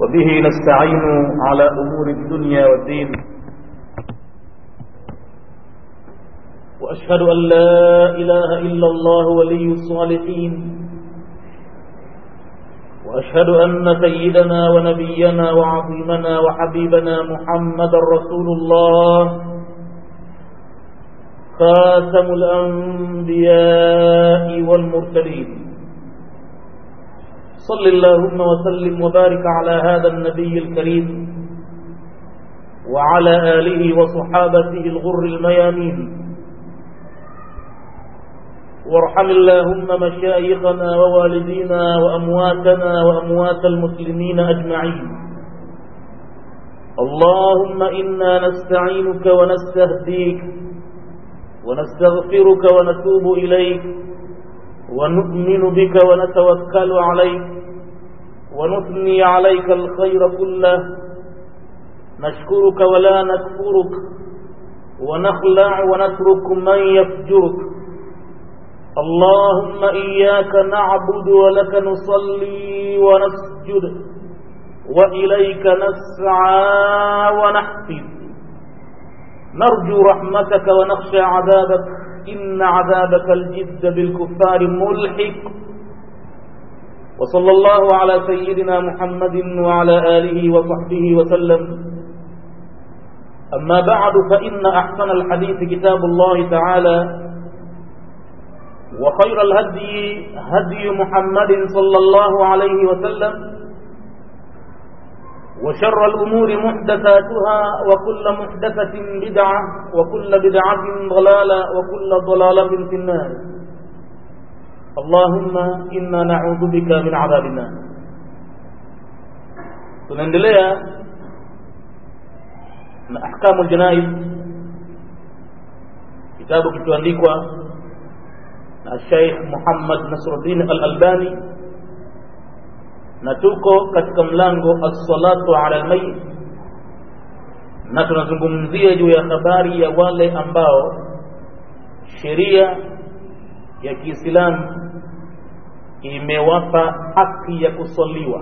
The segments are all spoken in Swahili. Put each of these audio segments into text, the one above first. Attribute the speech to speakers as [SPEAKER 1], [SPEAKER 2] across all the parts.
[SPEAKER 1] وبه نستعين على أمور الدنيا والدين وأشهد أن لا إله إلا الله ولي الصالحين وأشهد أن سيدنا ونبينا وعظيمنا وحبيبنا محمد رسول الله خاتم الأنبياء والمرسلين صل اللهم وسلم وبارك على هذا النبي الكريم وعلى آله وصحابته الغر الميامين وارحم اللهم مشايخنا ووالدينا وأمواتنا وأموات المسلمين أجمعين اللهم إنا نستعينك ونستهديك ونستغفرك ونتوب إليك ونؤمن بك ونتوكل عليك ونثني عليك الخير كله نشكرك ولا نكفرك ونخلع ونترك من يفجرك اللهم إياك نعبد ولك نصلي ونسجد وإليك نسعى ونحفظ نرجو رحمتك ونخشى عذابك إن عذابك الجد بالكفار ملحق وصلى الله على سيدنا محمد وعلى آله وصحبه وسلم أما بعد فإن أحسن الحديث كتاب الله تعالى وخير الهدي هدي محمد صلى الله عليه وسلم وشر الأمور محدثاتها وكل محدثة بدعة وكل بدعة ضلالة وكل ضلالة في النار اللهم إنا نعوذ بك من عذاب النار tunaendelea na ahkamu ljanaiz kitabu kilichoandikwa na Sheikh Muhammad Nasruddin Al-Albani na tuko katika mlango as-salatu ala al-mayyit na tunazungumzia juu ya habari ya wale ambao sheria ya Kiislamu imewapa haki ya kusaliwa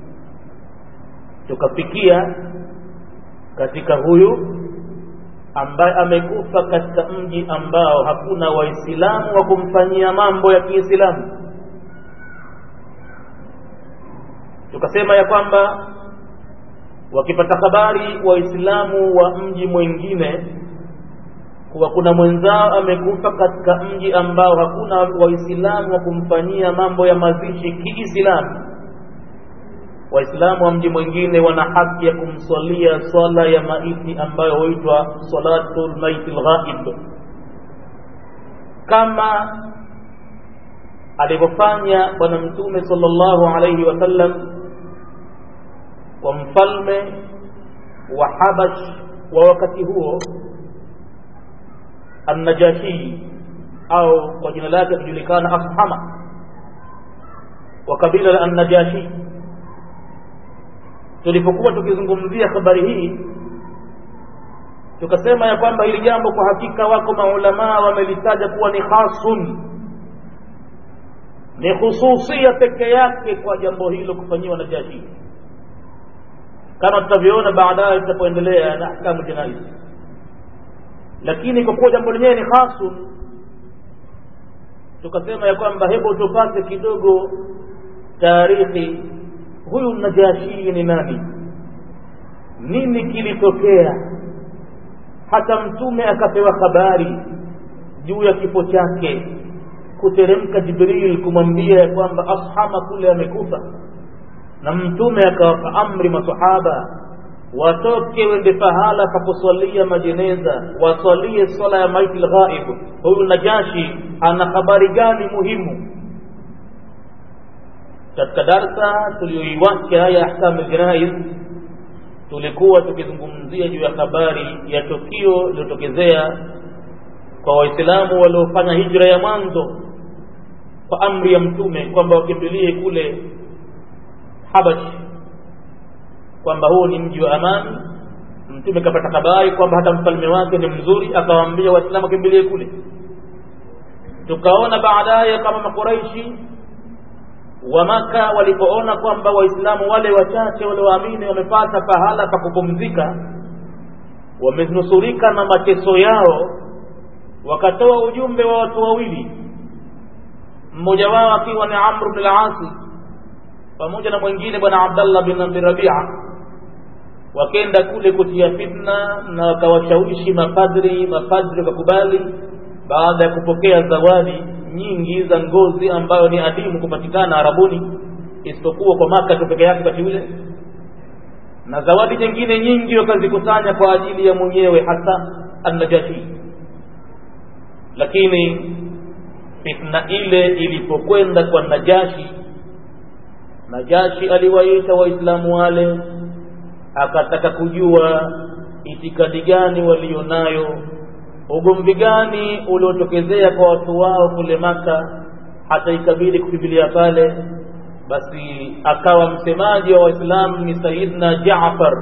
[SPEAKER 1] tukafikia katika huyu ambaye amekufa katika mji ambao hakuna waislamu wa kumfanyia mambo ya Kiislamu tukasema ya kwamba wakipata habari waislamu wa mji mwingine kuwa kuna mwenzao amekufa katika mji ambao hakuna waislamu wa kumfanyia mambo ya mazishi kiislamu waislamu wa mji mwingine wana haki ya kumswalia swala ya maiti ambayo huitwa salatul maiti lghaib kama alivyofanya bwana mtume sallallahu alaihi wasallam kwa mfalme wa Habash wa wakati huo An-Najashi au kwa jina lake kujulikana Afhama wa kabila la An-Najashi. Tulipokuwa tukizungumzia habari hii, tukasema ya kwamba hili jambo kwa hakika wako maulamaa wamelitaja kuwa ni khasun, ni khususia peke yake kwa jambo hilo kufanyiwa Najashi kama tutavyoona baadaye tutapoendelea na ahkamu janaiz lakini kwa kuwa jambo lenyewe ni khasun tukasema ya kwamba hebu tupate kidogo taarikhi huyu najashi ni nani nini kilitokea hata mtume akapewa habari juu ya kifo chake kuteremka jibril kumwambia ya kwamba ashama kule amekufa na mtume akawapa amri masahaba watoke wende pahala pa kuswalia majeneza waswalie swala ya maiti lghaib huyu najashi ana habari gani muhimu katika darsa tuliyoiwacha ya ahkamu ljanaiz tulikuwa tukizungumzia juu ya habari ya tukio lililotokezea kwa waislamu waliofanya hijra ya mwanzo kwa amri ya mtume kwamba wakimbilie kule habash kwamba huu ni mji wa amani mtume kapata habari kwamba hata mfalme wake ni mzuri akawaambia waislamu wakimbilie kule tukaona baadaye kama makuraishi wa maka walipoona kwamba waislamu wale wachache walioamini wamepata pahala pa kupumzika wamenusurika na mateso yao wakatoa ujumbe wa watu wawili mmoja wao akiwa ni amru bn al-asi pamoja na mwingine bwana abdallah bin abi rabia wakenda kule kutia fitna na wakawashawishi mapadri mapadri wakakubali baada ya kupokea zawadi nyingi za ngozi ambayo ni adimu kupatikana arabuni isipokuwa kwa maka tu peke yake wakati ule na zawadi nyingine nyingi wakazikusanya kwa ajili ya mwenyewe hasa annajashi lakini fitna ile ilipokwenda kwa najashi najashi aliwaita waislamu wale akataka kujua itikadi gani walionayo ugomvi gani uliotokezea kwa watu wao kule maka hata ikabidi kukimbilia pale basi akawa msemaji wa waislamu ni sayidna jafar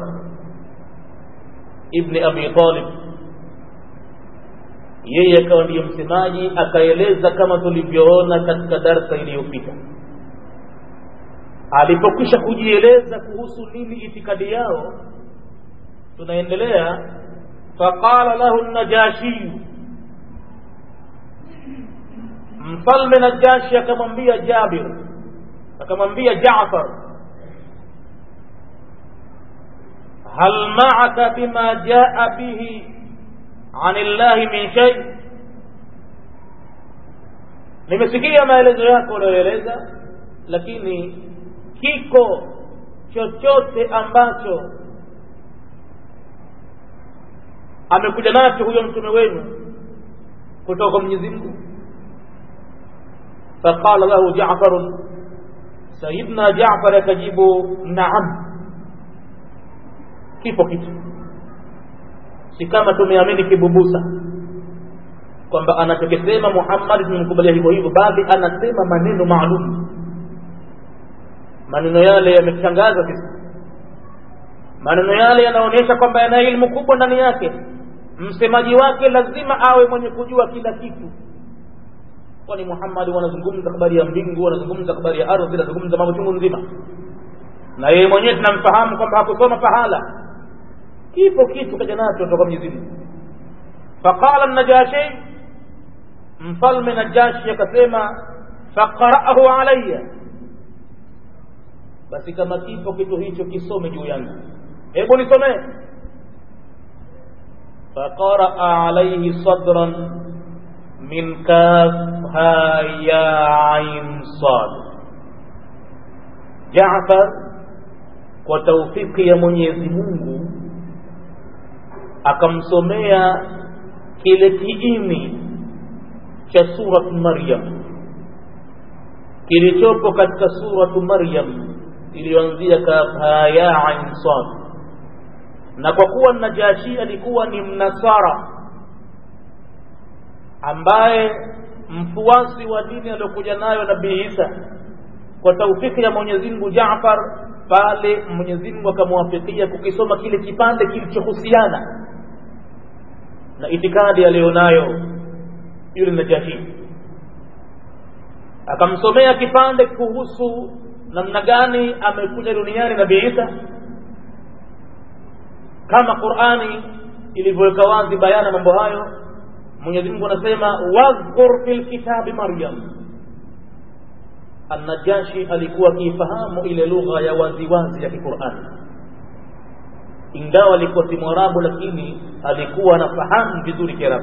[SPEAKER 1] ibni abi talib yeye akawa ndiyo msemaji akaeleza kama tulivyoona katika darsa iliyopita alipokwisha kujieleza kuhusu nini itikadi yao tunaendelea faqala lahu najashiyu mfalme najashi akamwambia jabir akamwambia jafar hal maaka bima jaa bihi an illahi min shay nimesikia maelezo yako unayoeleza lakini kiko chochote ambacho amekuja nacho huyo mtume wenu kutoka kwa Mwenyezi Mungu faqala lahu Ja'far Sayyidina Ja'far akajibu naam kipo kitu si kama tumeamini kibubusa kwamba anachokisema Muhammad tumemkubalia hivyo hivyo bali anasema maneno maalum maneno yale yametangaza sisi maneno yale yanaonyesha kwamba yana ilmu kubwa ndani yake msemaji wake lazima awe mwenye kujua kila kitu kwani Muhammad wanazungumza habari ya mbingu wanazungumza habari ya ardhi wanazungumza mambo chungu nzima na yeye mwenyewe tunamfahamu kwamba hakusoma pahala kipo kitu kaja nacho kutoka Mwenyezi Mungu faqala an-najashi mfalme najashi akasema faqara'ahu alayya basi kama kipo kitu hicho kisome juu yangu hebu nisomee faqaraa alayhi sadran min kaf ha ya ain sad Jaafar kwa taufiki ya Mwenyezi Mungu akamsomea kile kiini cha surat Maryam kilichopo katika suratu Maryam iliyoanzia kafa ya ain sad na kwa kuwa Najashi alikuwa ni mnasara ambaye mfuasi wa dini aliyokuja nayo Nabii Isa kwa taufiki ya Mwenyezi Mungu Jaafar pale Mwenyezi Mungu akamwafikia kukisoma kile kipande kilichohusiana na itikadi aliyonayo yule Najashi akamsomea kipande kuhusu namna gani amekuja duniani Nabii Isa kama Qur'ani ilivyoweka wazi bayana mambo hayo Mwenyezi Mungu anasema wadhkur fil kitabi Maryam An-Najashi alikuwa akifahamu ile lugha ya waziwazi ya Qur'ani ingawa alikuwa si Mwarabu lakini alikuwa anafahamu vizuri Kiarabu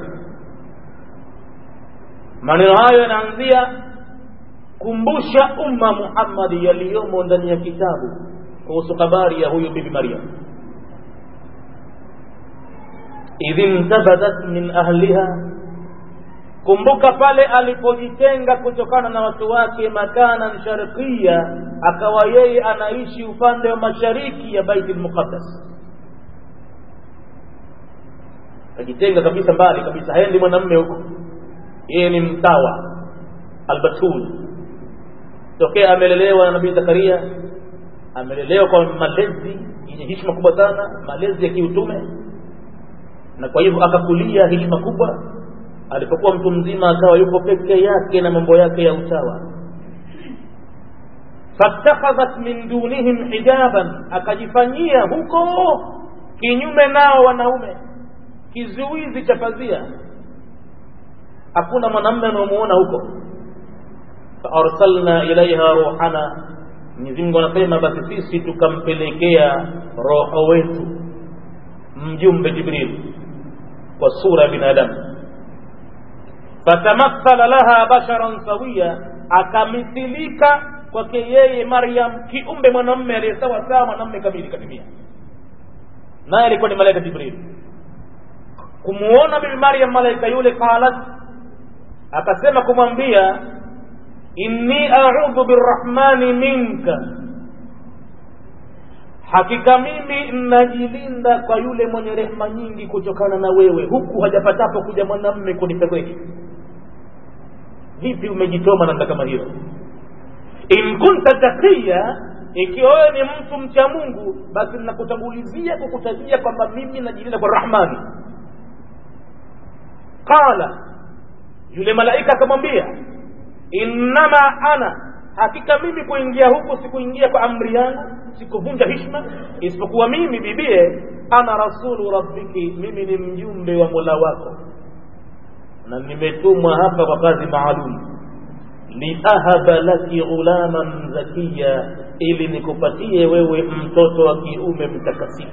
[SPEAKER 1] maneno hayo yanaanzia kumbusha umma Muhammad yaliyomo ndani ya kitabu kuhusu habari ya huyu bibi Maryam idh intabadat min ahliha kumbuka pale alipojitenga kutokana na watu wake makanan sharqia akawa yeye anaishi upande wa mashariki ya Baitul Muqaddas akajitenga kabisa mbali kabisa haendi mwanamume huko yeye ni mtawa albatul tokea amelelewa na nabii Zakaria amelelewa kwa malezi yenye heshima kubwa sana malezi ya kiutume na kwa hivyo akakulia heshima kubwa alipokuwa mtu mzima akawa yuko peke yake na mambo yake ya utawa fattakhadhat min dunihim hijaban akajifanyia huko kinyume nao wanaume kizuizi cha pazia hakuna mwanamme anaomuona huko faarsalna ilaiha ruhana Mwenyezi Mungu anasema basi sisi tukampelekea roho wetu mjumbe Jibril kwa sura ya binadamu fatamathala laha basharan sawia akamithilika kwake yeye Maryam kiumbe mwanamme aliyesawa sawa mwanamme kamili katimia naye alikuwa ni malaika Jibril kumuona bibi Maryam malaika yule qalat akasema kumwambia inni a'udhu birrahmani minka hakika mimi najilinda kwa yule mwenye rehema nyingi kutokana na wewe huku hajapatapo kuja mwanamme kunipegeki vipi umejitoma nanda kama hiyo in kunta taqiya ikiwa wewe ni mtu mcha mungu basi nakutangulizia kukutajia kwamba mimi najilinda kwa rahmani qala yule malaika akamwambia innama ana hakika mimi kuingia huku sikuingia kwa amri yangu sikuvunja hishma isipokuwa mimi bibie ana rasulu rabbiki mimi ni mjumbe wa mola wako na nimetumwa hapa kwa kazi maalum liahaba laki ghulaman zakiya ili nikupatie wewe mtoto wa kiume mtakatifu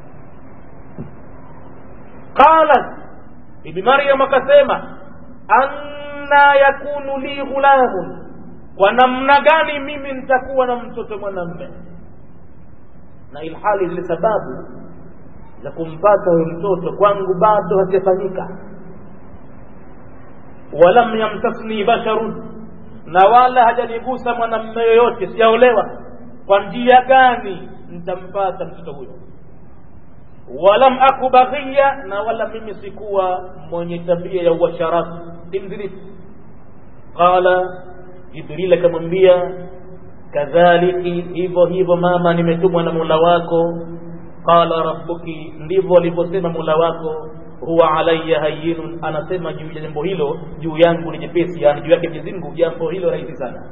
[SPEAKER 1] qalat bibi maryam akasema anna yakunu li ghulamun kwa namna gani mimi nitakuwa na mtoto mwanamme na ilhali zile sababu za kumpata huyo mtoto kwangu bado hazijafanyika walam yamtasni basharun na wala hajanigusa mwanamme yoyote sijaolewa kwa njia gani nitampata mtoto huyo walam aku baghia na wala mimi sikuwa mwenye tabia ya uasharati simzinifu qala jibril akamwambia kadhaliki hivyo hivyo mama nimetumwa na mola wako qala rabbuki ndivyo alivyosema mola wako huwa alayya hayyinun anasema juu ya jambo hilo juu yangu ni jepesi yani juu yake Mwenyezi Mungu jambo hilo rahisi sana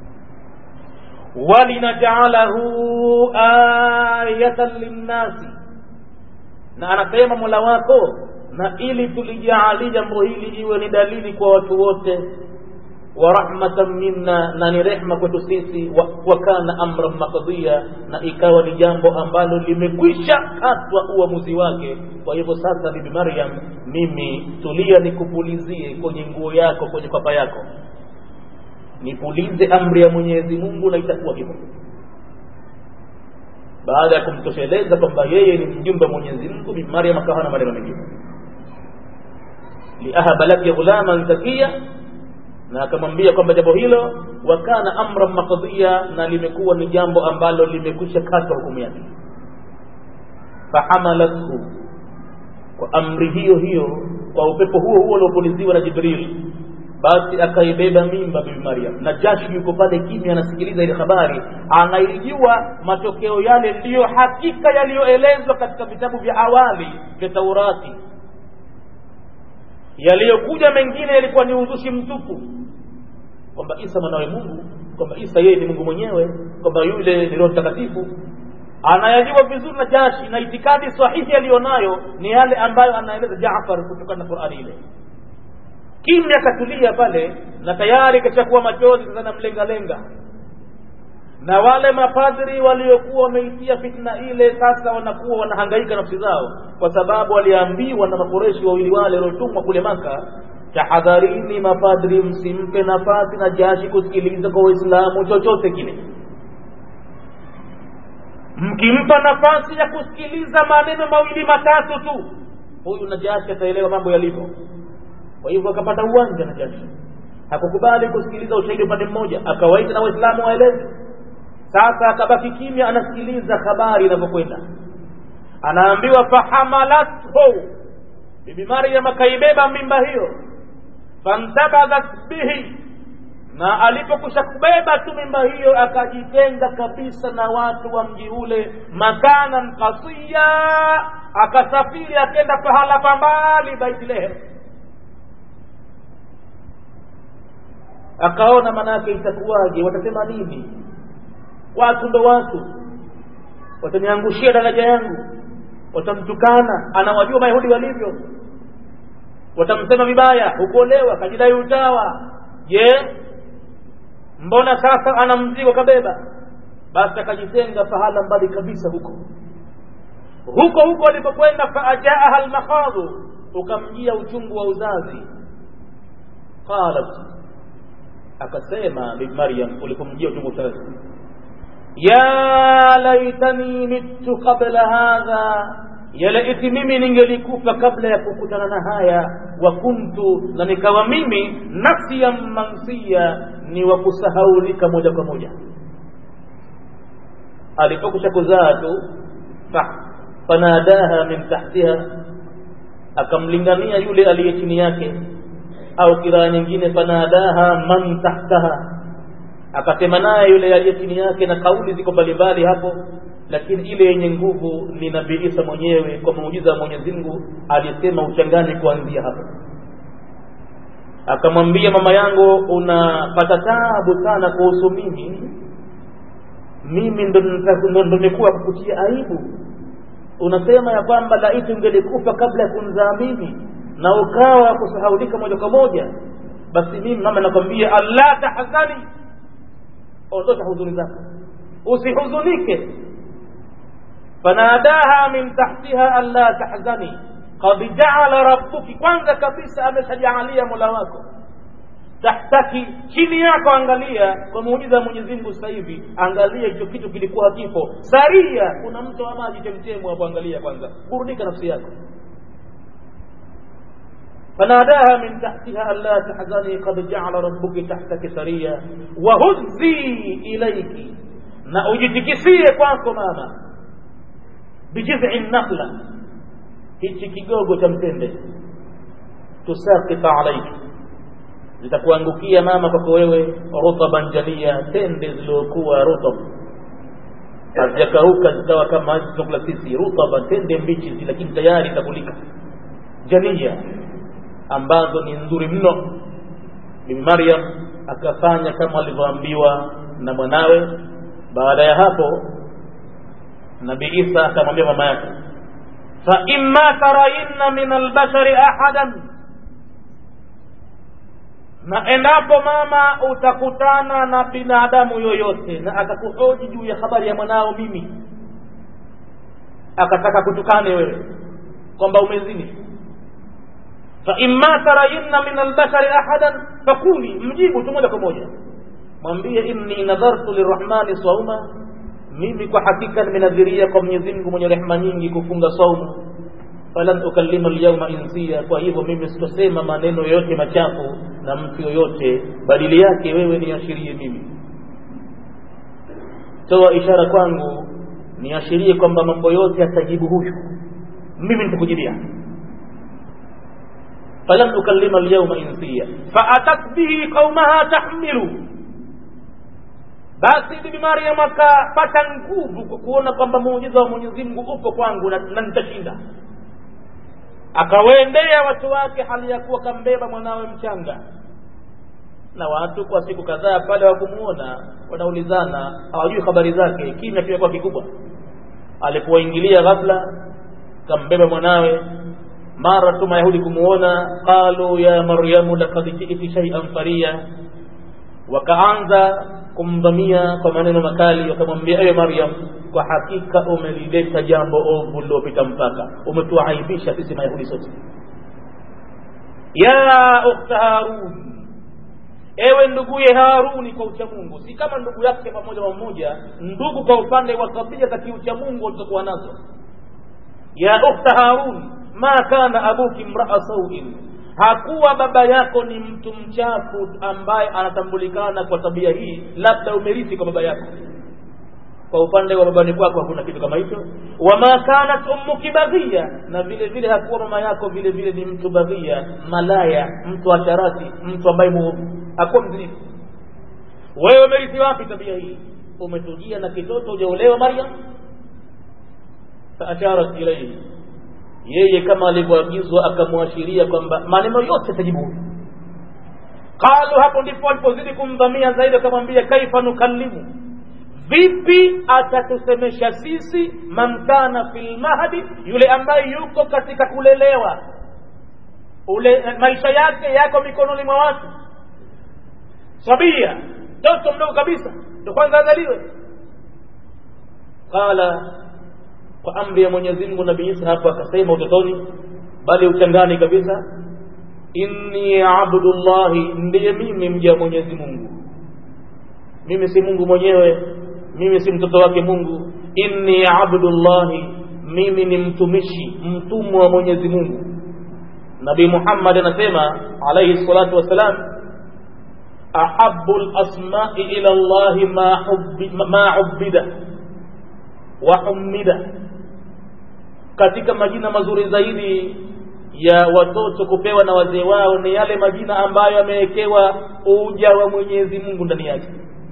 [SPEAKER 1] walinaj'alahu ayatan linnasi na anasema mola wako na ili tulijaalie jambo hili iwe ni dalili kwa watu wote wa rahmatan minna na ni rehma kwetu sisi wa, wa kana amran maqdiya na ikawa ni jambo ambalo limekwisha katwa uamuzi wake kwa hivyo sasa bibi maryam mimi tulia nikupulizie kwenye nguo yako kwenye kwapa yako nipulize amri ya mwenyezi mungu na itakuwa hivyo baada ya kumtosheleza kwamba yeye ni mjumbe wa mwenyezi mungu bibi maryam akawa na maneno mengine liahaba laki ghulaman zakiya na akamwambia kwamba jambo hilo wakana amran maqdiya na limekuwa ni jambo ambalo limekwisha katwa hukumu yake fahamalathu kwa amri hiyo hiyo kwa upepo huo huo uliopuliziwa na jibril basi akaibeba mimba bibi maryam na jashi yuko pale kimya anasikiliza ile habari anaijua matokeo yale ndiyo hakika yaliyoelezwa katika vitabu vya awali vya taurati yaliyokuja mengine yalikuwa ni uzushi mtupu kwamba isa mwanawe mungu kwamba isa yeye ni mungu mwenyewe kwamba yule ni roho mtakatifu anayajua vizuri na jashi na itikadi sahihi aliyonayo ni yale ambayo anaeleza jafar kutokana na qurani ile kimya katulia pale na tayari kashakuwa machozi sasa namlengalenga na wale mapadri waliokuwa wameitia fitna ile sasa wanakuwa wanahangaika nafsi zao kwa sababu waliambiwa na makoreshi wawili wale waliotumwa kule maka tahadharini mapadri msimpe nafasi na jashi kusikiliza kwa waislamu chochote kile mkimpa nafasi ya kusikiliza maneno mawili matatu tu huyu najashi ataelewa mambo yalivyo kwa hivyo akapata uwanja najashi hakukubali kusikiliza ushahidi upande mmoja akawaita na waislamu waeleze sasa akabaki kimya anasikiliza habari inavyokwenda anaambiwa fahamalathu bibi maryam akaibeba mimba hiyo fantabadhat bihi na alipokusha kubeba tu mimba hiyo akajitenga kabisa na watu wa mji ule makanan kasiya akasafiri akenda pahala pambali baitlehem akaona manake itakuwaje watasema nini watu ndo watu wataniangushia daraja yangu watamtukana anawajua mayahudi walivyo watamsema vibaya hukuolewa kajidai utawa je mbona sasa ana mzigo kabeba basi akajitenga pahala mbali kabisa huko huko huko alipokwenda faajaaha almakhadhu ukamjia uchungu wa uzazi qalat akasema bibi maryam ulipomjia uchungu wa uzazi ya laitani mittu qabla hadha yalaiti mimi ningelikufa kabla ya kukutana na haya wa kuntu na nikawa mimi nafsiyan mansia ni wa kusahaulika moja kwa moja alipokusha kuzaa tu fanadaha min tahtiha akamlingania yule aliye chini yake au kiraa nyingine fanadaha man tahtaha akasema naye yule aliye chini yake na kauli ziko mbalimbali hapo lakini ile yenye nguvu ni nabii Isa mwenyewe kwa muujiza wa Mwenyezi Mungu alisema uchangani kuanzia hapo akamwambia mama yangu unapata taabu sana kuhusu mimi mimi ndo nimekuwa kukutia aibu unasema ya kwamba laiti ungelikufa kabla ya kunzaa mimi na ukawa kusahaulika moja kwa moja basi mimi mama nakwambia allah tahzani ondosha huzuni zako usihuzunike fanadaha min tahtiha alla tahzani qad jaala rabbuki kwanza kabisa ameshajaalia mola wako tahtaki chini yako angalia kwa muujiza wa Mwenyezi Mungu sasa hivi angalia hicho kitu kilikuwa hakipo saria kuna mto wa maji chemchemu hapo angalia kwanza burudika nafsi yako فناداها من تحتها ألا تحزني قد جعل ربك تحتك سريا وهزي إليك na ujitikisie kwako mama bijizi nakhla hichi kigogo cha mtende tusakita alaiki zitakuangukia mama kwako wewe rutaban jania tende zilizokuwa rutab hazijakauka zikawa kama hizi tunakula sisi rutaban tende mbichi lakini tayari itakulika jania ambazo ni nzuri mno bibi maryam akafanya kama alivyoambiwa na mwanawe baada ya hapo nabii isa akamwambia mama yake fa imma tarayinna min albashari ahadan na endapo mama utakutana na binadamu yoyote na akakuhoji juu ya habari ya mwanao mimi akataka kutukane wewe kwamba umezini faimma tarayinna min albashari ahadan fakuli mjibu tu moja kwa moja mwambie inni nadhartu lirrahmani sauma mimi kwa hakika nimenadhiria kwa mwenyezi mungu mwenye rehema nyingi kufunga saumu falan ukallima lyauma insia kwa hivyo mimi sitosema maneno yoyote machafu na mtu yoyote badili yake wewe niashirie mimi toa ishara kwangu niashirie kwamba mambo yote atajibu huyu mimi nitakujibia falam ukallima alyawma insiya faatat bihi qaumaha tahmilu basi bibi maryam akapata nguvu kwa kuona kwamba muujiza wa mwenyezi mungu upo kwangu na, na nitashinda akawaendea watu wake hali ya kuwa kambeba mwanawe mchanga na watu kwa siku kadhaa pale wakumuona wanaulizana hawajui habari zake kimya kimekuwa kikubwa alipowaingilia ghafla kambeba mwanawe mara tu mayahudi kumuona qalu ya maryamu lakad jiti shay'an faria wakaanza kumdhamia kwa maneno makali wakamwambia ewe maryam kwa hakika umelileta jambo ovu lilopita mpaka umetuaibisha sisi mayahudi sote ya ukhta harun ewe nduguye haruni kwa uchamungu si kama ndugu yake pamoja mmoja ndugu kwa upande wa kabila za kiuchamungu walizokuwa nazo ya ukhta harun ma kana abuki mraa sauin hakuwa baba yako ni mtu mchafu ambaye anatambulikana kwa tabia hii labda umerithi kwa baba yako kwa upande wa babani kwako hakuna kitu kama hicho wama kanat ummuki baghia na vile vile hakuwa mama yako vile vile ni mtu baghia malaya mtu asharati mtu ambaye muovu hakuwa mzinifu wewe umerithi wapi tabia hii umetujia na kitoto ujaolewa maryam faasharat ilaihi yeye kama alivyoagizwa akamwashiria kwamba maneno yote atajibu huyu qalu hapo ndipo alipozidi kumdhamia zaidi akamwambia kaifa nukallimu vipi atatusemesha sisi man kana fil mahdi yule ambaye yuko katika kulelewa ule maisha yake yako mikononi mwa watu sabia mtoto mdogo kabisa ndo kwanza azaliwe qala kwa amri ya mwenyezi mungu nabii isa hapo akasema utotoni bali uchangani kabisa inni abdullahi ndiye mimi mja wa mwenyezi mungu mimi si mungu mwenyewe mimi si mtoto wake mungu inni abdullahi mimi ni mtumishi mtumwa wa mwenyezi mungu nabii muhammad anasema alaihi salatu wassalam ahabu lasmai ila llahi ma, hubbi, ma ubida wa humida katika majina mazuri zaidi ya watoto kupewa na wazee wao ni yale majina ambayo yamewekewa uja wa mwenyezi mungu ndani yake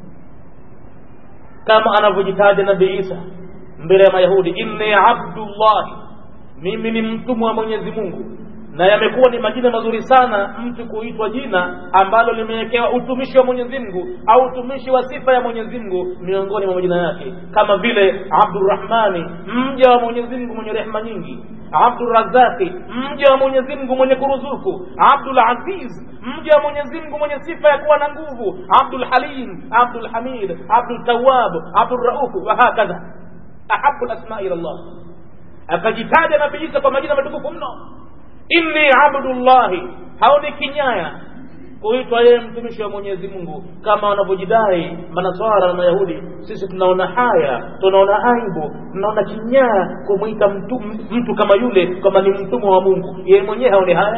[SPEAKER 1] kama anavyojitaja nabii isa mbele ya mayahudi inni abdullahi mimi ni mtumwa wa mwenyezi mungu na yamekuwa ni majina mazuri sana mtu kuitwa jina ambalo limewekewa utumishi wa mwenyezi mungu au utumishi wa sifa ya mwenyezi mungu miongoni mwa majina yake kama vile abdurahmani mja wa mwenyezi mungu mwenye rehema nyingi abdurazaki mja wa mwenyezi mungu mwenye kuruzuku abdul aziz mja wa mwenyezi mungu mwenye sifa ya kuwa na nguvu abdul halim abdul hamid abdul tawab abdul raufu wahakadha ahabu lasmai ila llah akajitaja nabii isa kwa majina matukufu mno inni abdullahi hao ni kinyaya kuitwa yeye mtumishi wa mwenyezi mungu kama wanavyojidai manaswara na mayahudi sisi tunaona haya tunaona aibu tunaona kinyaa kumwita mtu, mtu kama yule kama ni mtumwa wa mungu yeye mwenyewe haone haya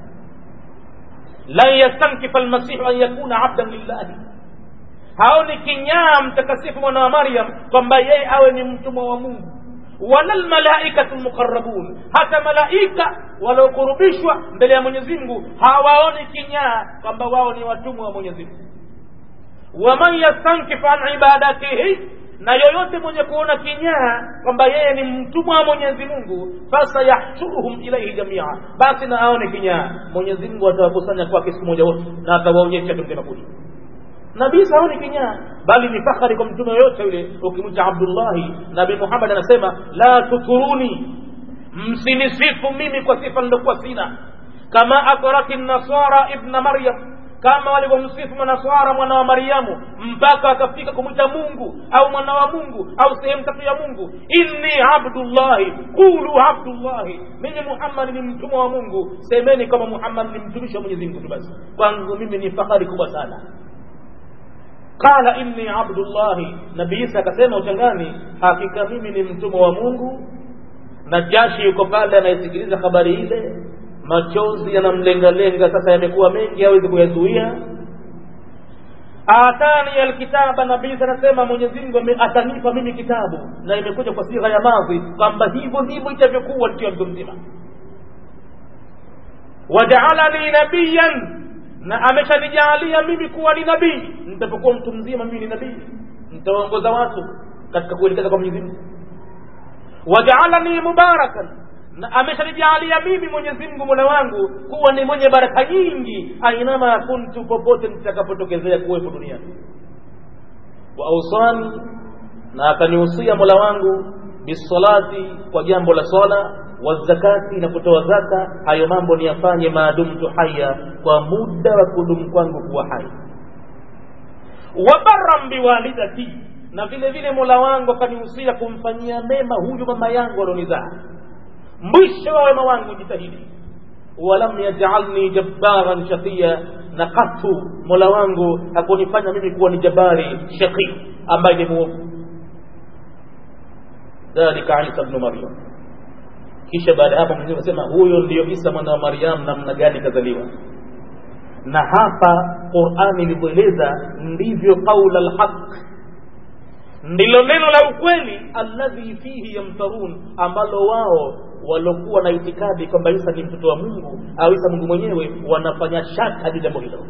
[SPEAKER 1] lan yastankifa almasihu an yakuna abdan lillahi haoni kinyaa mtakasifu mwana wa maryam kwamba yeye awe ni mtumwa wa mungu wala lmalaikatu lmuqarabun hata malaika waliokurubishwa mbele ya mwenyezi mungu hawaoni kinyaa kwamba wao ni watumwa wa mwenyezi mungu waman yastankif an ibadatihi na yoyote mwenye kuona kinyaa kwamba yeye ni mtumwa wa mwenyezi mungu fasayahshuruhum ilaihi jamia basi na aone kinyaa mwenyezi mungu atawakusanya kwake siku moja wote na atawaonyesha tumtemakuli nabii saoni kinyaa bali ni fakhari kwa mtume yoyote yule ukimwita abdullahi nabii muhammad anasema la tukuruni msinisifu mimi kwa sifa nilokuwa sina kama akrati nasara ibna maryam kama walivyomsifu manaswara mwana wa maryamu mpaka akafika kumwita mungu au mwana wa mungu au sehemu tatu ya mungu inni abdullahi qulu abdullahi mimi muhammad ni mtumwa wa mungu semeni kama muhammad ni mtumishi wa mwenyezi mungu tu basi kwangu mimi ni fahari kubwa sana qala inni abdullahi nabii isa akasema uchangani hakika mimi ni mtumwa wa mungu na jashi yuko pale anayesikiliza habari ile machozi yanamlengalenga sasa yamekuwa mengi hawezi kuyazuia atani alkitaba nabii anasema mwenyezi mungu atanipa mimi kitabu na imekuja kwa sigha ya madhi kwamba hivyo ndivyo itavyokuwa nikiwa mtu mzima wajaalani nabiyan na ameshanijalia mimi kuwa ni nabii nitapokuwa mtu mzima mimi ni nabii nitawaongoza watu katika kuelekeza kwa mwenyezi mungu wajaalani mubarakan na ameshanijalia mimi mwenyezi mungu mola wangu kuwa ni mwenye baraka nyingi ainama kuntu popote nitakapotokezea kuwepo duniani wa ausani na akanihusia mola wangu bisalati kwa jambo la swala wazakati na kutoa zaka hayo mambo niyafanye maadumtu haya kwa muda wa kudumu kwangu kuwa hai wabaran biwalidati na vile vile mola wangu akanihusia kumfanyia mema huyu mama yangu alionizaa mwisho wa wema wangu jitahidi walam yajalni jabbaran shaqiya na katu mola wangu hakunifanya mimi kuwa ni jabari shaqi ambaye ni muovu dhalika isa bnu maryam kisha baada ya hapo mwenyezi anasema huyo ndiyo isa mwana wa maryam namna gani kazaliwa na hapa qurani ilivyoeleza ndivyo qaula lhaq ndilo neno la ukweli alladhi fihi yamtarun ambalo wao walokuwa na itikadi kwamba isa ni mtoto wa mungu au isa mungu mwenyewe wanafanya shaka juu jambo hilo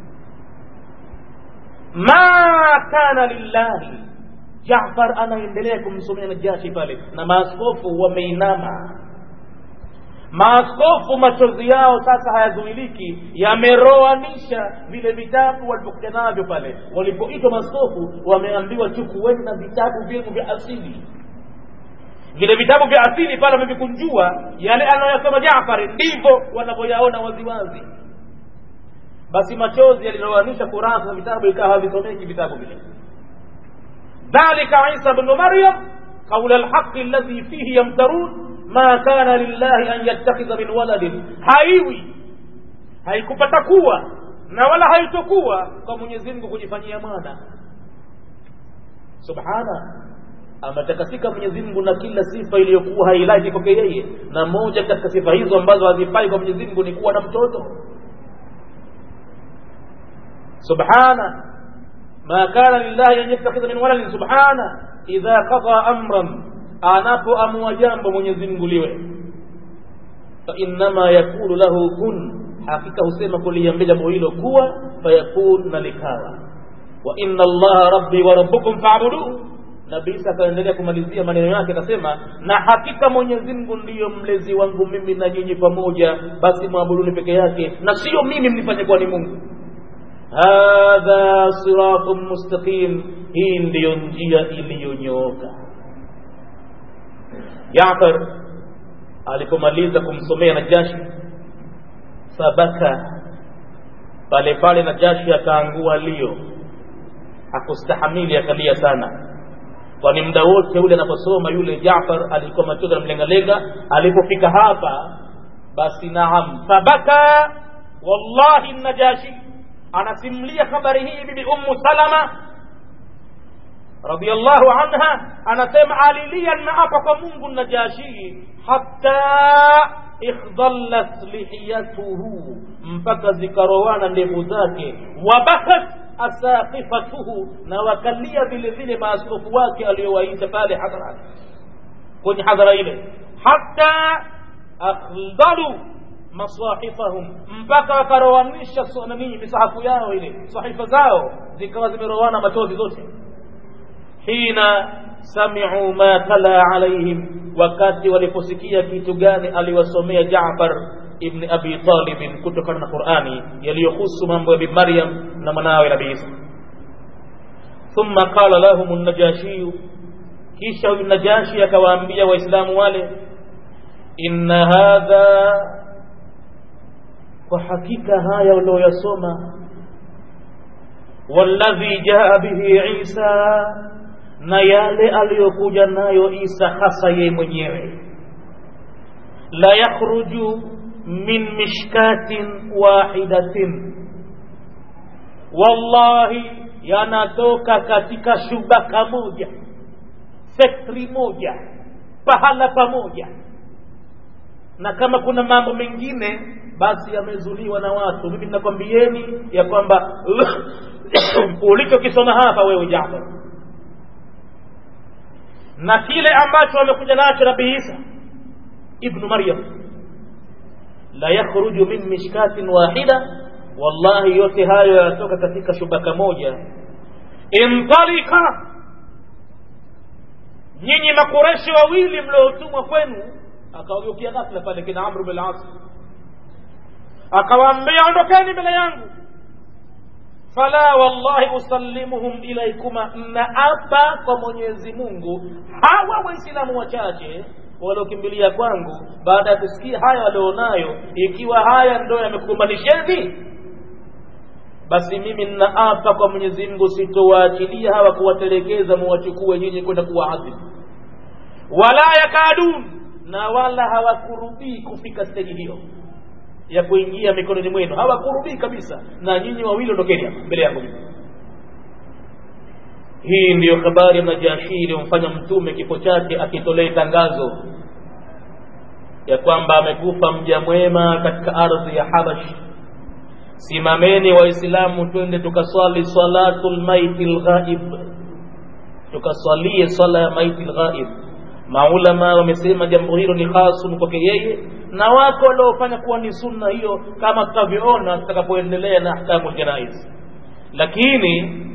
[SPEAKER 1] ma kana lillahi jafar anaendelea kumsomea najashi pale na maaskofu wameinama maaskofu machozi yao sasa hayazuiliki yameroanisha vile vitabu walivyokuja navyo pale walipoitwa maaskofu wameambiwa chukueni na vitabu vyenu vya asili vile vitabu vya asili pale wamevikunjua yale anayoyasoma jafari ndivyo wanavyoyaona waziwazi basi machozi yaliroanisha kurasa za vitabu ikawa havisomeki vitabu vile dhalika isa bnu maryam qaula lhaqi alladhi fihi yamtarun ma kana lillahi an yattakhidha min waladin haiwi haikupata kuwa na wala haitokuwa kwa mwenyezi mungu kujifanyia mwana subhana ametakasika mwenyezi mungu na kila sifa iliyokuwa hailaki kwake yeye na moja katika sifa hizo ambazo hazifai kwa mwenyezi mungu ni kuwa na mtoto subhana ma kana lillahi an yattakhidha min waladin subhana idha qada amran anapoamua jambo mwenyezi mungu liwe fainama yakulu lahu kun hakika husema kuliambia jambo hilo kuwa fayakun na likawa wa inna allaha rabbi wa rabbukum faabuduhu nabii isa akaendelea kumalizia maneno yake akasema na hakika mwenyezi mungu ndiyo mlezi wangu mimi na nyinyi pamoja basi mwabuduni peke yake na sio mimi mnifanye kuwa ni mungu hadha siratun mustaqim hii ndiyo njia iliyonyooka jafar alipomaliza kumsomea najashi sabaka pale pale najashi akaangua lio hakustahamili akalia sana kwani muda wote ule anaposoma yule jafar alikuwa machozi anamlengalenga alipofika hapa basi naam sabaka wallahi najashi anasimulia habari hii bibi ummu salama radhiallahu anha anasema alilia naapa kwa mungu najashi hatta ikhdallat lihiyatuhu mpaka zikarowana ndevu zake wabakat asaqifatuhu na wakalia vile vile maaskofu wake aliyowaita pale hadhara kwenye hadhara ile hatta akhdalu masahifahum mpaka wakarowanisha nanii misahafu yao ile sahifa zao zikawa zimerowana machozi zote hina samiu ma tala alaihim wakati waliposikia kitu gani aliwasomea jafar ibni abi talibin kutokana na qurani yaliyohusu mambo ya bibi maryam na mwanawe nabii isa thumma qala lahum najashiyu kisha huyu najashi akawaambia waislamu wale inna hadha kwa hakika haya ulioyasoma walladhi jaa bihi isa na yale aliyokuja nayo isa hasa yeye mwenyewe la yakhruju min mishkatin wahidatin wallahi yanatoka katika shubaka moja sektri moja pahala pamoja na kama kuna mambo mengine basi yamezuliwa na watu mimi ninakwambieni ya kwamba ulichokisoma hapa wewe jafar na kile ambacho amekuja nacho nabii isa ibnu maryam la yakhruju min mishkatin wahida wallahi yote hayo yanatoka katika shubaka moja intalika nyinyi makureshi wawili mliotumwa kwenu akawageukia ghafla pale kina amru bin as akawaambia ondokeni mbele yangu fala wallahi usallimuhum ilaikuma naapa kwa mwenyezi mungu hawa waislamu wachache waliokimbilia kwangu baada ya kusikia haya walionayo ikiwa haya ndo yamekukumbanisheni basi mimi ninaapa kwa mwenyezi mungu sitowaachilia hawa kuwatelekeza muwachukue nyinyi kwenda kuwaadhibu wala yakadun na wala hawakurubii kufika steji hiyo ya kuingia mikononi mwenu hawakurubii kabisa na nyinyi wawili ondokeni hapa mbele yangu mimi hii ndiyo habari ya najashi iliyomfanya mtume kifo chake akitolee tangazo ya kwamba amekufa mja mwema katika ardhi ya habash simameni waislamu twende tukaswali salatu lmaiti lghaib tukaswalie swala ya maiti lghaib maulama wamesema jambo hilo ni hasun kwake yeye na wako waliofanya kuwa ni sunna hiyo kama tutavyoona tutakapoendelea na ahkamu ljanais lakini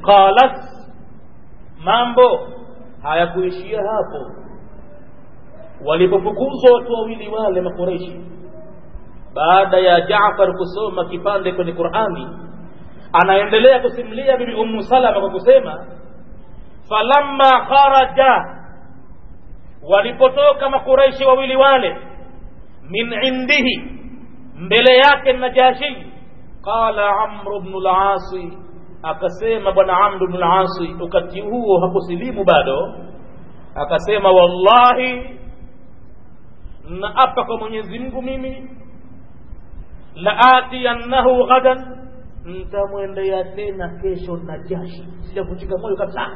[SPEAKER 1] qalat mambo hayakuishia hapo walipofukuzwa watu wawili wale makureishi baada ya jafar kusoma kipande kwenye qurani anaendelea kusimulia bibi ummu salama kwa kusema falamma kharaja walipotoka makureishi wawili wale min indihi mbele yake najashi qala amru bnu lasi akasema bwana amru bnu lasi wakati huo hakusilimu bado akasema wallahi naapa kwa mwenyezi mungu mimi laatiyannahu ghadan ntamwendea tena kesho najashi sijavunjika moyo kabisa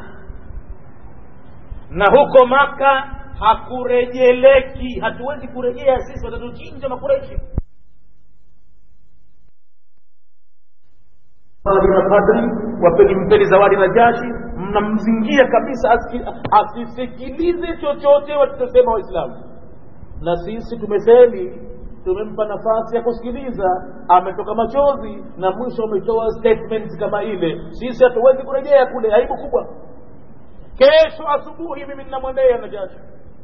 [SPEAKER 1] na huko maka hakurejeleki hatuwezi kurejea sisi watatuchinja makureshi na padri wapeni mpeni zawadi na jashi mnamzingia kabisa asisikilize chochote walichosema waislamu na sisi tumefeli tumempa nafasi ya kusikiliza ametoka machozi na mwisho ametoa statement kama ile sisi hatuwezi kurejea kule aibu kubwa kesho asubuhi mimi ninamwendea najashi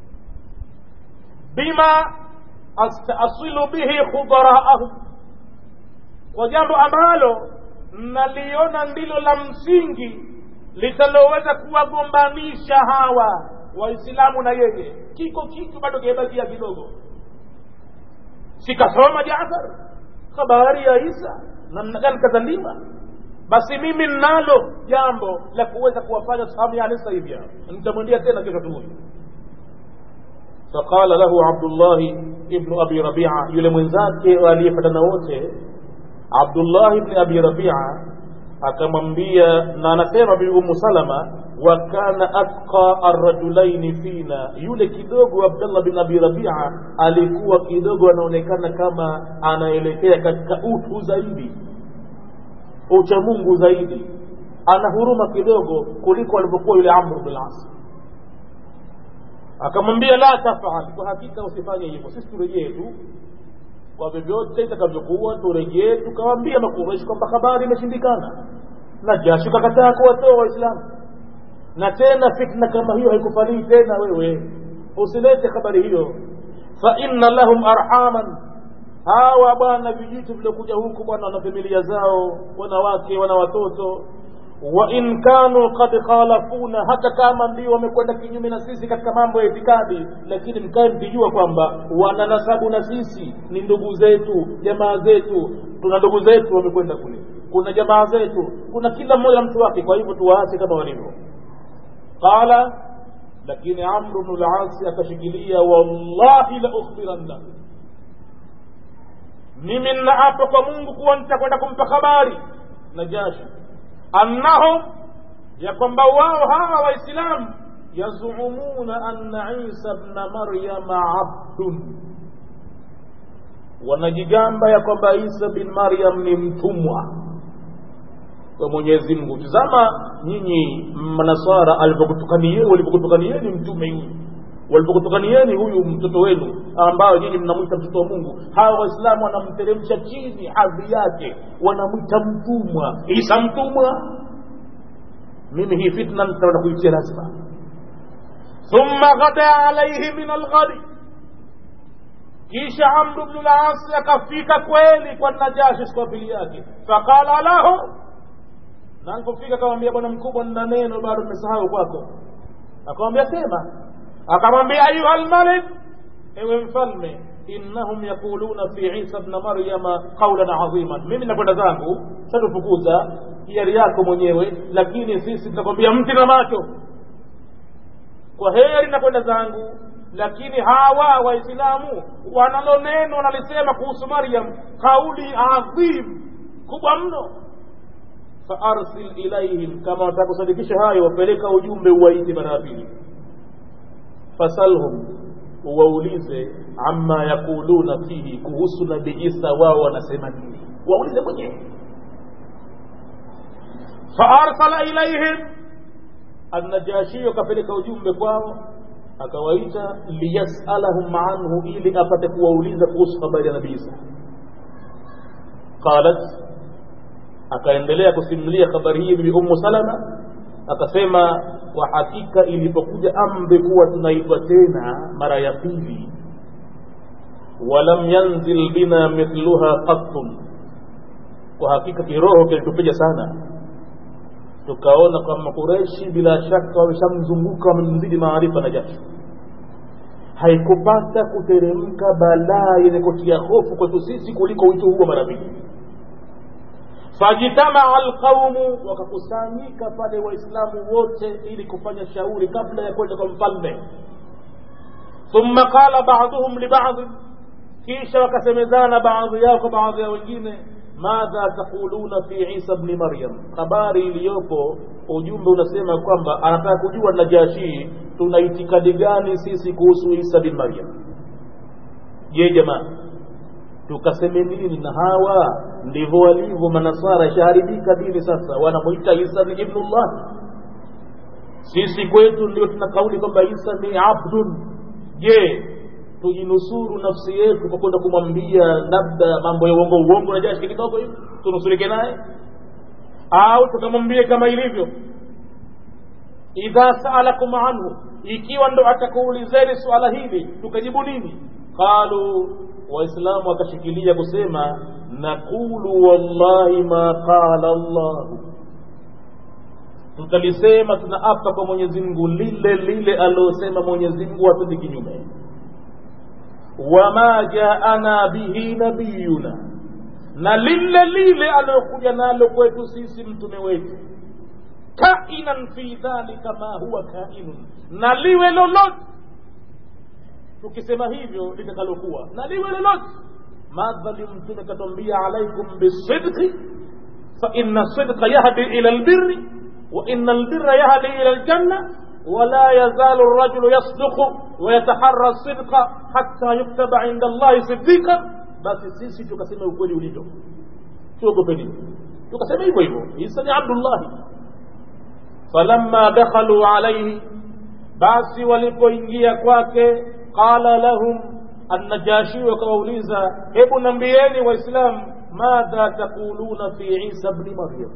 [SPEAKER 1] bima astasilu bihi khudaraahum kwa jambo ambalo naliona ndilo la msingi litaloweza kuwagombanisha hawa waislamu na yeye kiko kitu bado kimebakia kidogo sikasoma jafar habari ya isa namna gani kazaliwa basi mimi nalo jambo la kuweza kuwafanya sahamiani sasa hivi nitamwendea tena kesho asubuhi faqala lahu abdullahi ibnu abi rabia yule mwenzake aliyepatana wote abdullahi ibni abi rabia akamwambia na anasema bibi umu salama wa kana atqa arrajulaini fina yule kidogo abdallah bin abi rabia alikuwa kidogo anaonekana kama anaelekea katika utu zaidi uchamungu zaidi ana huruma kidogo kuliko alivyokuwa yule amru bin as akamwambia la tafal kwa hakika usifanye hivyo sisi turejee tu kwa vyovyote itakavyokuwa turejee tukawaambia makureshi kwamba habari imeshindikana na jashu kakataa kuwatoa waislamu na tena fitna kama hiyo haikufalii tena wewe usilete habari hiyo fa inna lahum arhaman hawa bwana vijitu viliokuja huku bwana wana familia zao wanawake wana watoto wa in kanu qad khalafuna hata kama ndio wamekwenda kinyume na sisi katika mambo ya itikadi lakini mkae mkijua kwamba wana nasabu na sisi ni ndugu zetu jamaa zetu tuna ndugu zetu wamekwenda kule kuna jamaa zetu kuna kila mmoja mtu wake kwa hivyo tuwaache kama walivyo qala lakini amru bnu lasi akashikilia wallahi la ukhbiranna mimi nnaapa kwa mungu kuwa nitakwenda kumpa habari najashi annahum ya kwamba wao hawa waislamu yazumuna anna isa bna maryama abdun wanajigamba ya kwamba isa bin maryam ni mtumwa wa mwenyezi mungu tizama nyinyi manasara alivyokutukanieni walivyokutukanieni mtume huyu walivyokutukanieni huyu mtoto wenu ambao nyinyi mnamwita mtoto wa mungu hawa waislamu wanamteremsha chini hadhi yake wanamwita mtumwa isa mtumwa mimi hii fitna nitaenda kuitia lazima thumma ghada alaihi min alghadi kisha amru bnu lasi akafika kweli kwa najashi siku ya pili yake faqala lahu na alipofika akamwambia bwana mkubwa nina neno bado nimesahau kwako akamwambia sema akamwambia ayuha lmalik ewe mfalme innahum yaquluna fi isa bna maryama qaulan adhiman mimi nakwenda zangu shatufukuza hiari yako mwenyewe lakini sisi tunakwambia mti na macho kwa heri nakwenda zangu lakini hawa waislamu wanalo neno wanalisema kuhusu maryam kauli adhim kubwa mno faarsil ilaihim kama wataka kusadikisha hayo wapeleka ujumbe uwaite mara ya pili fasalhum waulize amma yaquluna fihi kuhusu nabii isa wao wanasema nini waulize mwenyewe faarsala ilaihim annajashio akapeleka ujumbe kwao akawaita liyasalahum anhu ili apate kuwauliza kuhusu habari ya nabii isa qalat akaendelea kusimulia habari hii bibi ummu salama akasema kwa hakika ilipokuja amri kuwa tunaitwa tena mara ya pili walam yanzil bina mithluha qattun kwa hakika kiroho kilitupiga sana tukaona kwa makureshi bila shaka wameshamzunguka wamemzidi maarifa na jasho haikupata kuteremka balaa yenye kutia hofu kwetu sisi kuliko wito huo mara mbili fajtamaa alqaumu wakakusanyika pale waislamu wote ili kufanya shauri kabla ya kwenda kwa mfalme thumma qala baduhum libadhi kisha wakasemezana baadhi yao kwa baadhi ya wengine madha taquluna fi isa bni maryam habari iliyopo ujumbe unasema kwamba anataka kujua najashi tuna itikadi gani sisi kuhusu isa bin maryam je jamaa tukaseme nini na hawa ndivyo walivyo manasara ishaharibika dini sasa wanamwita isa ni ibnullah sisi kwetu ndio tuna kauli kwamba isa ni abdun je tujinusuru nafsi yetu kwa kwenda kumwambia labda mambo ya uongo uongo na jashi kidogo hivi tunusurike naye au tukamwambia kama ilivyo idha saalakum anhu ikiwa ndo atakuulizeni suala hili tukajibu nini qalu waislamu wakashikilia kusema naqulu wallahi ma qala llahu tutalisema tunaapa kwa mwenyezi mungu lile lile alilosema mwenyezi mungu hatundi kinyume wama jaana bihi nabiyuna na lile lile aliyokuja nalo kwetu sisi mtume wetu kainan fi dhalika ma huwa kainun na liwe lolote tukisema hivyo litakalokuwa na liwe lolote madhali mtume katwambia alaikum bisidqi faina sidqa yahdi ila lbirri وإن البر يهدي إلى الجنة ولا يزال الرجل يصدق ويتحرى الصدق حتى يكتب عند الله صديقا basi sisi tukasema ukweli ulivyo tuogope nini tukasema hivyo hivyo isa ni abdullahi falamma dakhalu alaihi basi walipoingia kwake qala lahum annajashi wakawauliza hebu nambieni waislamu madha taquluna fi isa bni maryam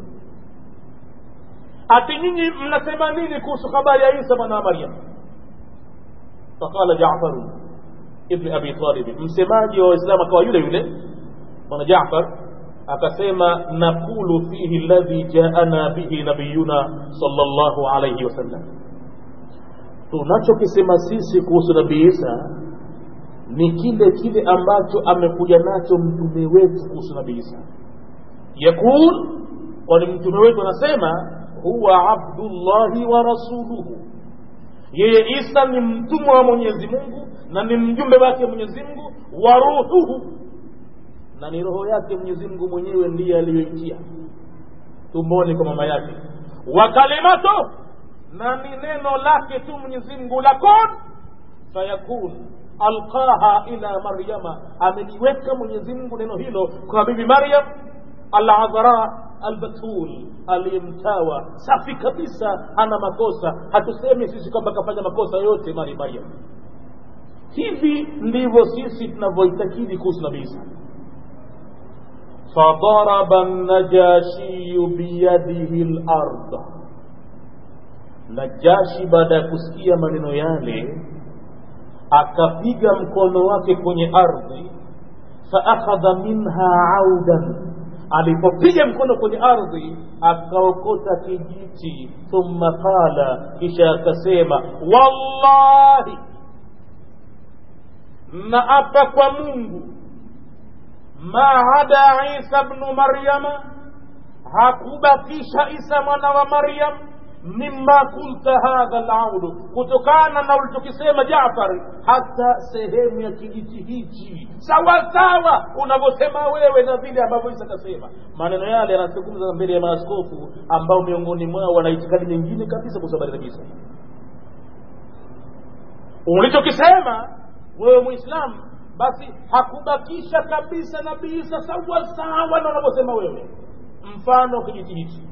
[SPEAKER 1] ati nyinyi mnasema nini kuhusu habari ya isa mwana wa maryam faqala jafaru ibni abi talib msemaji wa waislamu akawa yule yule bwana jafar akasema naqulu fihi ladhi jaana bihi nabiyuna sallallahu alayhi wasallam tunachokisema sisi kuhusu nabii isa ni kile kile ambacho amekuja nacho mtume wetu kuhusu nabii isa yakul kwani mtume wetu anasema huwa abdullahi wa rasuluhu yeye isa ni mtumwa wa mwenyezi mungu na ni mjumbe wake mwenyezi mungu wa ruhuhu na ni roho yake mwenyezi mungu mwenyewe ndiye aliyoitia tumboni kwa mama yake wa kalimato na ni neno lake tu mwenyezi mungu la kun fayakun alqaha ila maryama ameliweka mwenyezi mungu neno hilo kwa bibi maryam aladhara albatul aliyemtawa safi kabisa hana makosa hatusemi sisi kwamba kafanya makosa yote mari maryam hivi ndivyo sisi tunavyoitakidi kuhusu nabii isa fadaraba najashiyu biyadihi larda najashi baada ya kusikia maneno yale akapiga mkono wake kwenye ardhi faakhadha minha audan alipopiga mkono kwenye ardhi akaokota kijiti thumma qala kisha akasema wallahi na apa kwa mungu ma ada isa bnu maryama hakubakisha isa mwana wa maryam mima kulta hadha laudu kutokana na ulichokisema jafari hata sehemu ya kijiti hichi sawasawa unavyosema wewe na vile ambavyo isa kasema maneno yale yanazungumza mbele ya maaskofu ambao miongoni mwao wana itikadi nyingine kabisa kuhusu habari za kisa ulichokisema wewe mwislamu basi hakubakisha kabisa nabii isa sawasawa na unavyosema wewe mfano kijiti hichi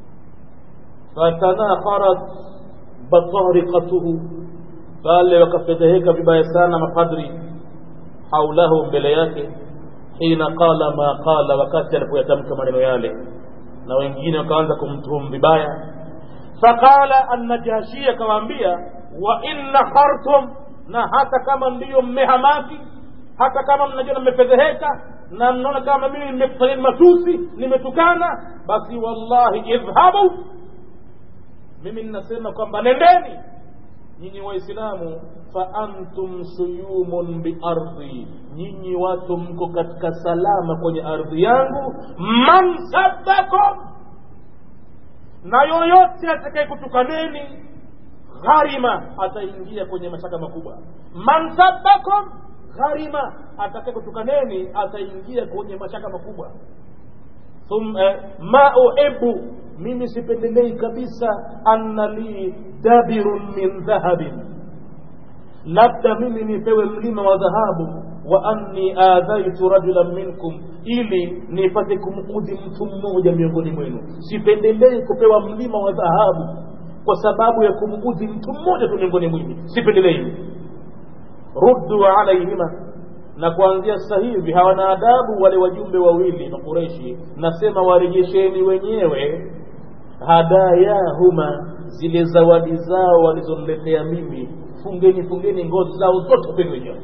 [SPEAKER 1] fatanaqarat batariqatuhu pale wakafedheheka vibaya sana mapadri haulahu mbele yake hina qala ma qala wakati alipoyatamka maneno yale na wengine wakaanza kumtuhumu vibaya faqala annajashi akawaambia wa in nakhartum na hata kama ndiyo mmehamaki hata kama mnajiona mmefedheheka na mnaona kama mimi nimekufanyeni matusi nimetukana basi wallahi idhhabu mimi ninasema kwamba nendeni nyinyi waislamu fa antum suyumun biardhi nyinyi watu mko katika salama kwenye ardhi yangu man sabbakum na yoyote atakaye kutukaneni gharima ataingia kwenye mashaka makubwa man sabbakum gharima atakaye kutukaneni ataingia kwenye mashaka makubwa thumma ma uhibu mimi sipendelei kabisa anna li dabirun min dhahabin labda mimi nipewe mlima wa dhahabu wa anni adhaitu rajulan minkum ili nipate kumudhi mtu mmoja miongoni mwenu sipendelei kupewa mlima wa dhahabu kwa sababu ya kumudhi mtu mmoja tu miongoni mwenu sipendelei ruddu alaihima na kuanzia sasa hivi hawana adabu wale wajumbe wawili makureshi nasema warejesheni wenyewe hadayahuma zile zawadi zao walizoniletea mimi fungeni fungeni ngozi zao zote peni wenyewe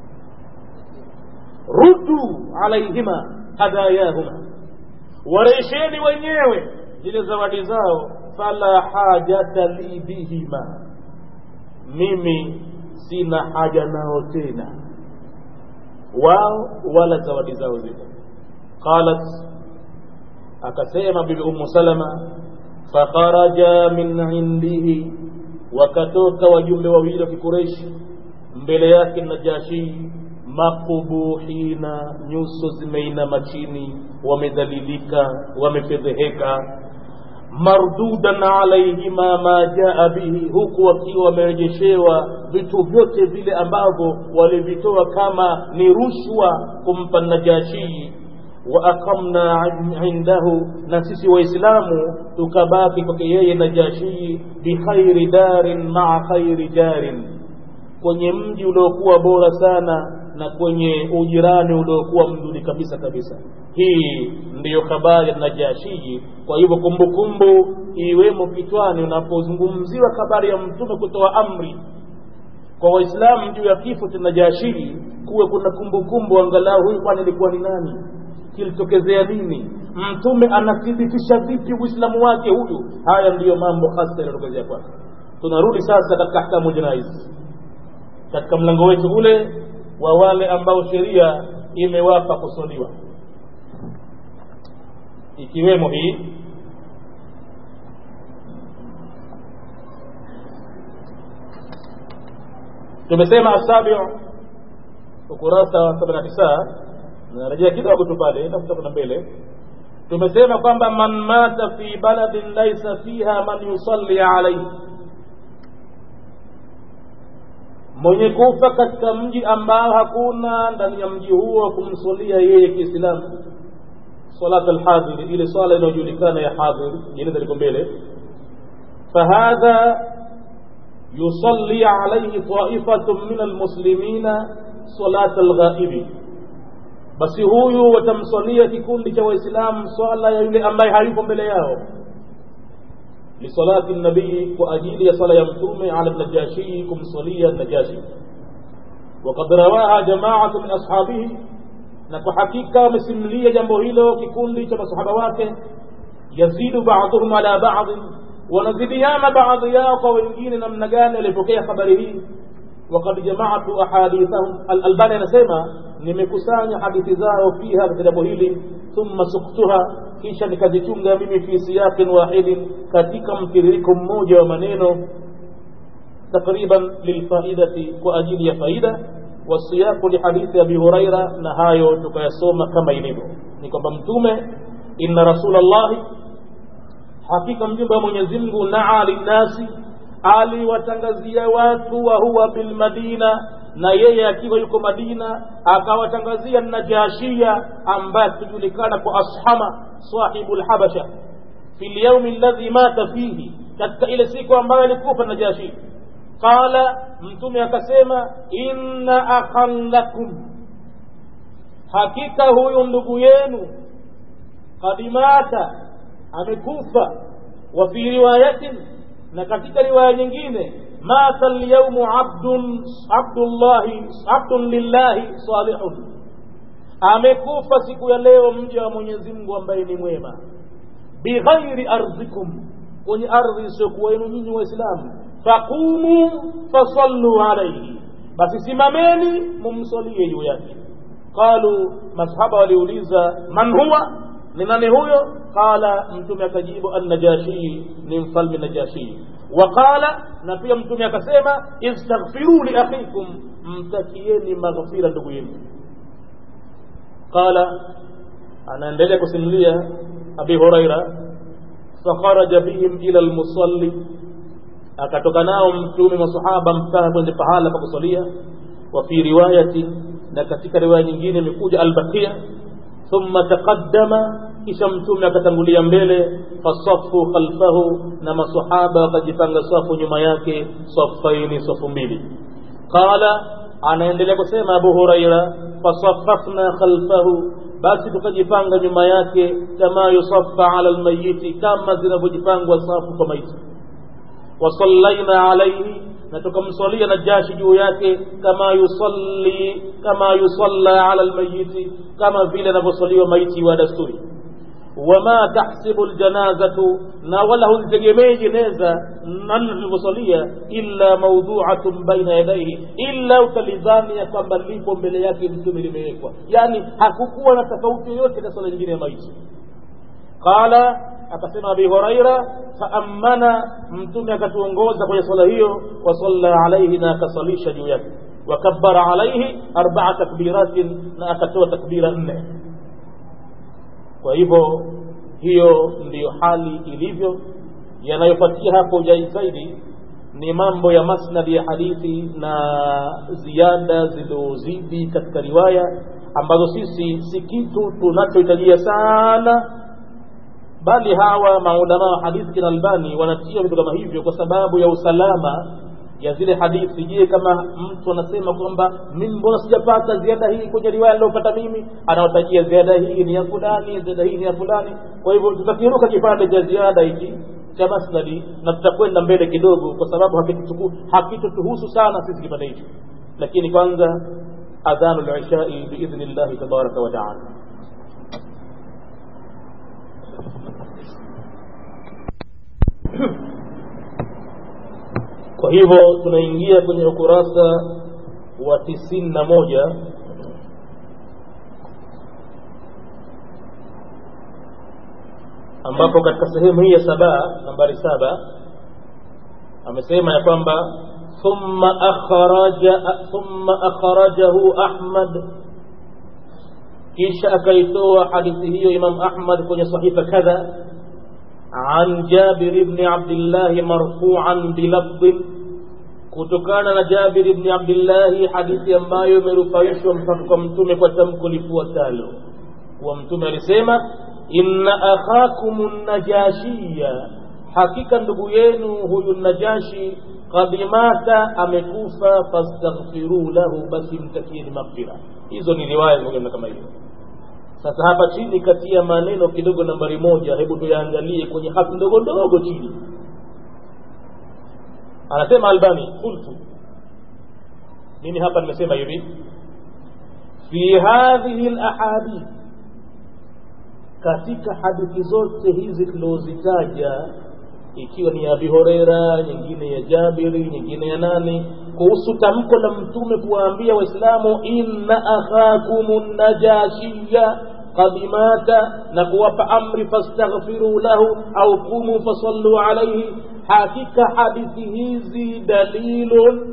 [SPEAKER 1] ruddu alaihima hadayahuma warejesheni wenyewe zile zawadi zao fala hajata li bihima mimi sina haja nao tena wao wala zawadi zao zile qalat akasema bibi ummu salama fakharaja min indihi wakatoka wajumbe wawili wa kikureishi mbele yake najashi makubuhina nyuso zimeinama chini wamedhalilika wamefedheheka mardudan alaihima ma jaa bihi huku wakiwa wamerejeshewa vitu vyote vile ambavyo walivitoa kama ni rushwa kumpa najashii wa aqamna indahu na sisi waislamu tukabaki kwake yeye najashii bikhairi darin maa khairi jarin kwenye mji uliokuwa bora sana na kwenye ujirani uliokuwa mzuri kabisa kabisa hii ndiyo habari ya najashii kwa hivyo kumbukumbu iwemo kichwani unapozungumziwa habari ya mtume kutoa amri kwa waislamu juu ya kifo cha najashii kuwe kuna kumbukumbu angalau huyu bwana ilikuwa ni nani kilitokezea nini mtume anathibitisha vipi uislamu wake huyu haya ndiyo mambo hasa yanayotokezea kwake tunarudi sasa katika ahkamu janais katika mlango wetu ule wa wale ambao sheria imewapa kusoliwa ikiwemo hii tumesema asabiu ukurasa wa sabini na tisa narejea kidogo tu pale tafuta kuna mbele tumesema kwamba man mata fi baladin laisa fiha man yusalli alaihi mwenye kufa katika mji ambao hakuna ndani ya mji huo kumsulia yeye kiislamu salat alhadhiri ile swala inayojulikana ya hadhir ile liko mbele fahadha yusalli alayhi ta'ifatun min almuslimina salat alghaibi basi huyu watamswalia kikundi cha waislamu swala ya yule ambaye hayupo mbele yao lisalati nabii kwa ajili ya sala ya mtume ala najashii kumswalia najashi وقد رواها جماعة من أصحابه na kwa hakika wamesimulia jambo hilo kikundi cha masahaba wake yazidu baadhuhum ala baadhi wanazidiana baadhi yao kwa wengine namna gani walipokea habari hii wakad jamaatu ahadithahum alalbani anasema nimekusanya hadithi zao fiha katika jambo hili thumma suktuha kisha nikazichunga mimi fi siyaqin wahidin katika mtiririko mmoja wa maneno takriban lilfaidati kwa ajili ya faida wasiyaqu lihadithi abi huraira na hayo tukayasoma kama ilivyo ni kwamba mtume inna rasulallahi hakika mjumbe wa mwenyezi mungu naa linnasi aliwatangazia watu wa huwa bilmadina na yeye akiwa yuko madina akawatangazia najashia ambaye kujulikana kwa ashama sahibu lhabasha fi lyaumi alladhi mata fihi katika ile siku ambayo alikufa najashi qala mtume akasema inna akhan lakum hakika huyu ndugu yenu kad mata amekufa wa fi riwayatin na katika riwaya nyingine mata lyaumu abdun abdullahi abdun lillahi salihun amekufa siku ya leo mja wa mwenyezi mungu ambaye ni mwema bighairi ardhikum kwenye ardhi isiyokuwa yenu nyinyi waislamu faqumu fasallu alaihi basi simameni mumsalie juu yake qalu masahaba waliuliza man huwa ni nani huyo qala mtume akajibu annajashii ni mfalme najashii waqala na pia mtume akasema istaghfiru liakhikum mtakieni maghfira ndugu yenu qala anaendelea kusimulia abi huraira fakharaja bihim ila lmusalli akatoka nao mtume masahaba mpaka kwenye pahala pa kusalia wa fi riwayati na katika riwaya nyingine imekuja albakia thumma taqaddama kisha mtume akatangulia mbele fasafu khalfahu na masahaba wakajipanga safu nyuma yake safaini safu mbili qala anaendelea kusema abu huraira fasafafna khalfahu basi tukajipanga nyuma yake kama yusaffa ala lmayiti kama zinavyojipangwa safu kwa maiti wasallaina alaihi na tukamswalia najashi juu yake kama yusalli kama yusalla ala lmayiti kama vile anavyoswaliwa maiti wa dasturi wama tahsibu ljanazatu na wala hulitegemei jeneza namna tulivyosalia illa maudhuatun baina yadaihi illa utalidhani ya kwamba lipo mbele yake mtume limewekwa yani hakukuwa na tofauti yoyote na swala nyingine ya maiti qala akasema abi huraira faamana mtume akatuongoza kwenye swala hiyo wasalla alaihi na akasalisha juu yake wakabara alaihi arbaa takbiratin na akatoa takbira nne kwa hivyo hiyo ndiyo hali ilivyo yanayopatia hapo zaidi ni mambo ya masnadi ya hadithi na ziada zilizozidi katika riwaya ambazo sisi si kitu tunachohitajia sana bali hawa maulamaa wa hadithi kina albani wanatia vitu kama hivyo kwa sababu ya usalama ya zile hadithi je kama mtu anasema kwamba mimi mbona sijapata ziada hii kwenye riwaya niliyopata mimi anawatajia ziada hii ni ya fulani ziada hii ni ya fulani kwa hivyo tutakiruka kipande cha ziada hiki cha masnadi na tutakwenda mbele kidogo kwa sababu hakitutuhusu sana sisi kipande hichi lakini kwanza adhanu lishai biidhni llahi tabaraka wa taala kwa hivyo tunaingia kwenye ukurasa wa tisini na moja ambapo katika sehemu hii ya saba nambari saba amesema ya kwamba thumma akhraja thumma akhrajahu ahmad kisha akaitoa hadithi hiyo imam ahmad kwenye sahifa kadha عن جابر بن عبد الله مرفوعا بلفظ kutokana na Jabir ibn Abdullah hadithi ambayo imerufaishwa mpaka kwa mtume kwa tamko lifuatalo kuwa mtume alisema inna akhakum najashiya hakika ndugu yenu huyu najashi qad mata amekufa fastaghfiru lahu basi mtakieni maghfira hizo ni riwaya zingine kama hiyo sasa hapa chini kati ya maneno kidogo nambari moja hebu tuyaangalie kwenye hati ndogo ndogo chini anasema albani qultu mimi hapa nimesema hivi fi hadhihi lahadith katika hadithi zote hizi tulizozitaja ikiwa ni ya abi horeira nyingine ya jabiri nyingine ya nani kuhusu tamko la mtume kuwaambia waislamu inna akhakum najashiya qad mata na kuwapa amri fastaghfiru lahu au qumu fasallu alaihi hakika hadithi hizi dalilun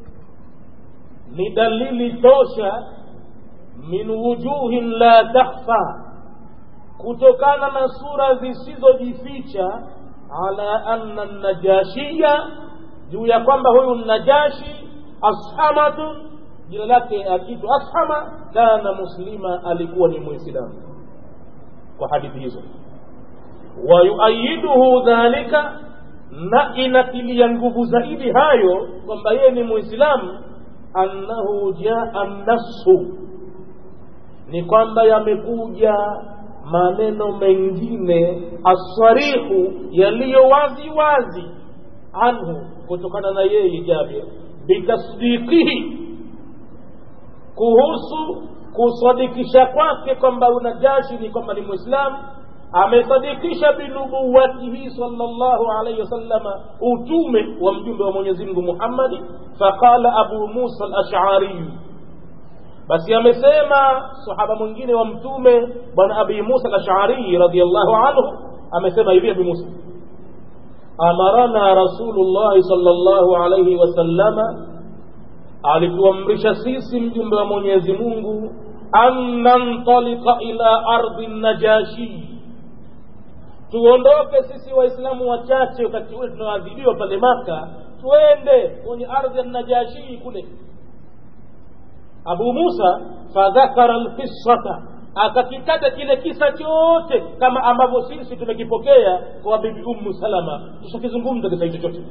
[SPEAKER 1] ni dalili tosha min wujuhin la takhfa kutokana na sura zisizojificha ala anna najashiya juu ya kwamba huyu najashi ashamatu jina lake akitu ashama kana muslima alikuwa ni muislamu kwa hadithi hizo wayuayiduhu dhalika na inatilia nguvu zaidi hayo kwamba yeye ni muislamu annahu jaa nassu ni kwamba yamekuja maneno mengine aswarihu yaliyo wazi wazi anhu kutokana na yeye jabir bitasdiqihi kuhusu kusadikisha kwake kwamba unajashi ni kwamba ni mwislamu amesadikisha binubuwatihi salllahu alaihi wasallama utume wa mjumbe wa mwenyezi mungu muhammadi faqala abu musa alashariyu basi amesema sahaba mwingine wa mtume bwana abi musa alashariyi radiallahu anhu amesema hivi abi musa amarana rasulullahi salllahu alaihi wasallama alituamrisha sisi mjumbe wa mwenyezi mungu an nantalika ila ardhi najashii tuondoke sisi waislamu wachache wakati ule tunaadhibiwa pale maka twende kwenye ardhi ya najashii kule abu musa fadhakara lqissata akakitaja kile kisa chote kama ambavyo sisi tumekipokea kwa bibi ummu salama tushakizungumza kisa hicho chote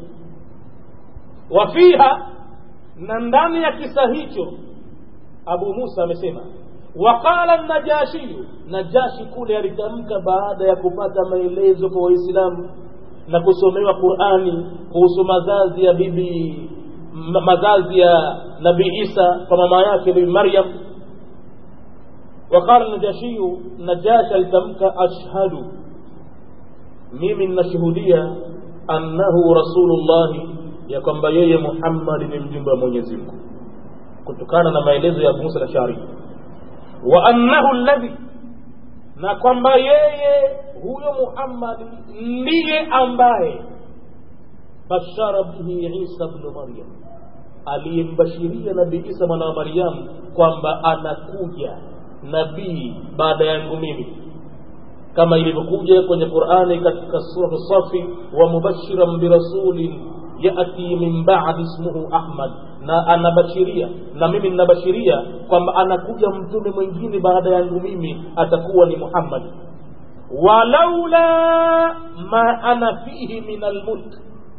[SPEAKER 1] wafiha na ndani ya kisa hicho abu musa amesema waqala najashiyu najashi kule alitamka baada ya kupata maelezo kwa waislamu na kusomewa qurani kuhusu mazazi ya bibi mazazi ya nabii isa kwa mama yake bibi maryam waqala najashiyu najashi alitamka ashhadu mimi ninashuhudia annahu rasulullahi ya kwamba yeye muhammadi ni mjumbe wa mwenyezi mungu kutokana na maelezo ya musa na shari wa annahu alladhi na kwamba yeye huyo muhammadi ndiye ambaye bashara bihi isa bnu maryam aliyembashiria nabii isa mwana wa maryamu kwamba anakuja nabii baada yangu mimi kama ilivyokuja kwenye qurani katika suratu safi wa mubashiran birasulin yati min badi ismuhu ahmad na anabashiria na mimi ninabashiria kwamba anakuja mtume mwingine baada yangu mimi atakuwa ni muhammad walaula ma ana fihi min almulk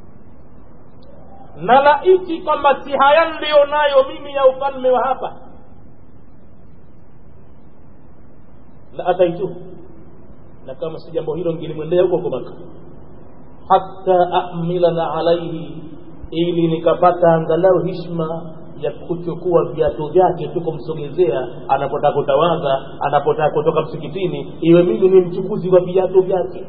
[SPEAKER 1] na laiti kwamba si haya niliyo nayo mimi ya ufalme wa hapa la ataituhu na kama si jambo hilo ngilimwendea huko huko maka hata ahmilana alaihi ili nikapata angalau hishma ya kuchukua viatu vyake tu kumsogezea anapotaka kutawadha anapotaka kutoka msikitini iwe mimi ni mchukuzi wa viatu vyake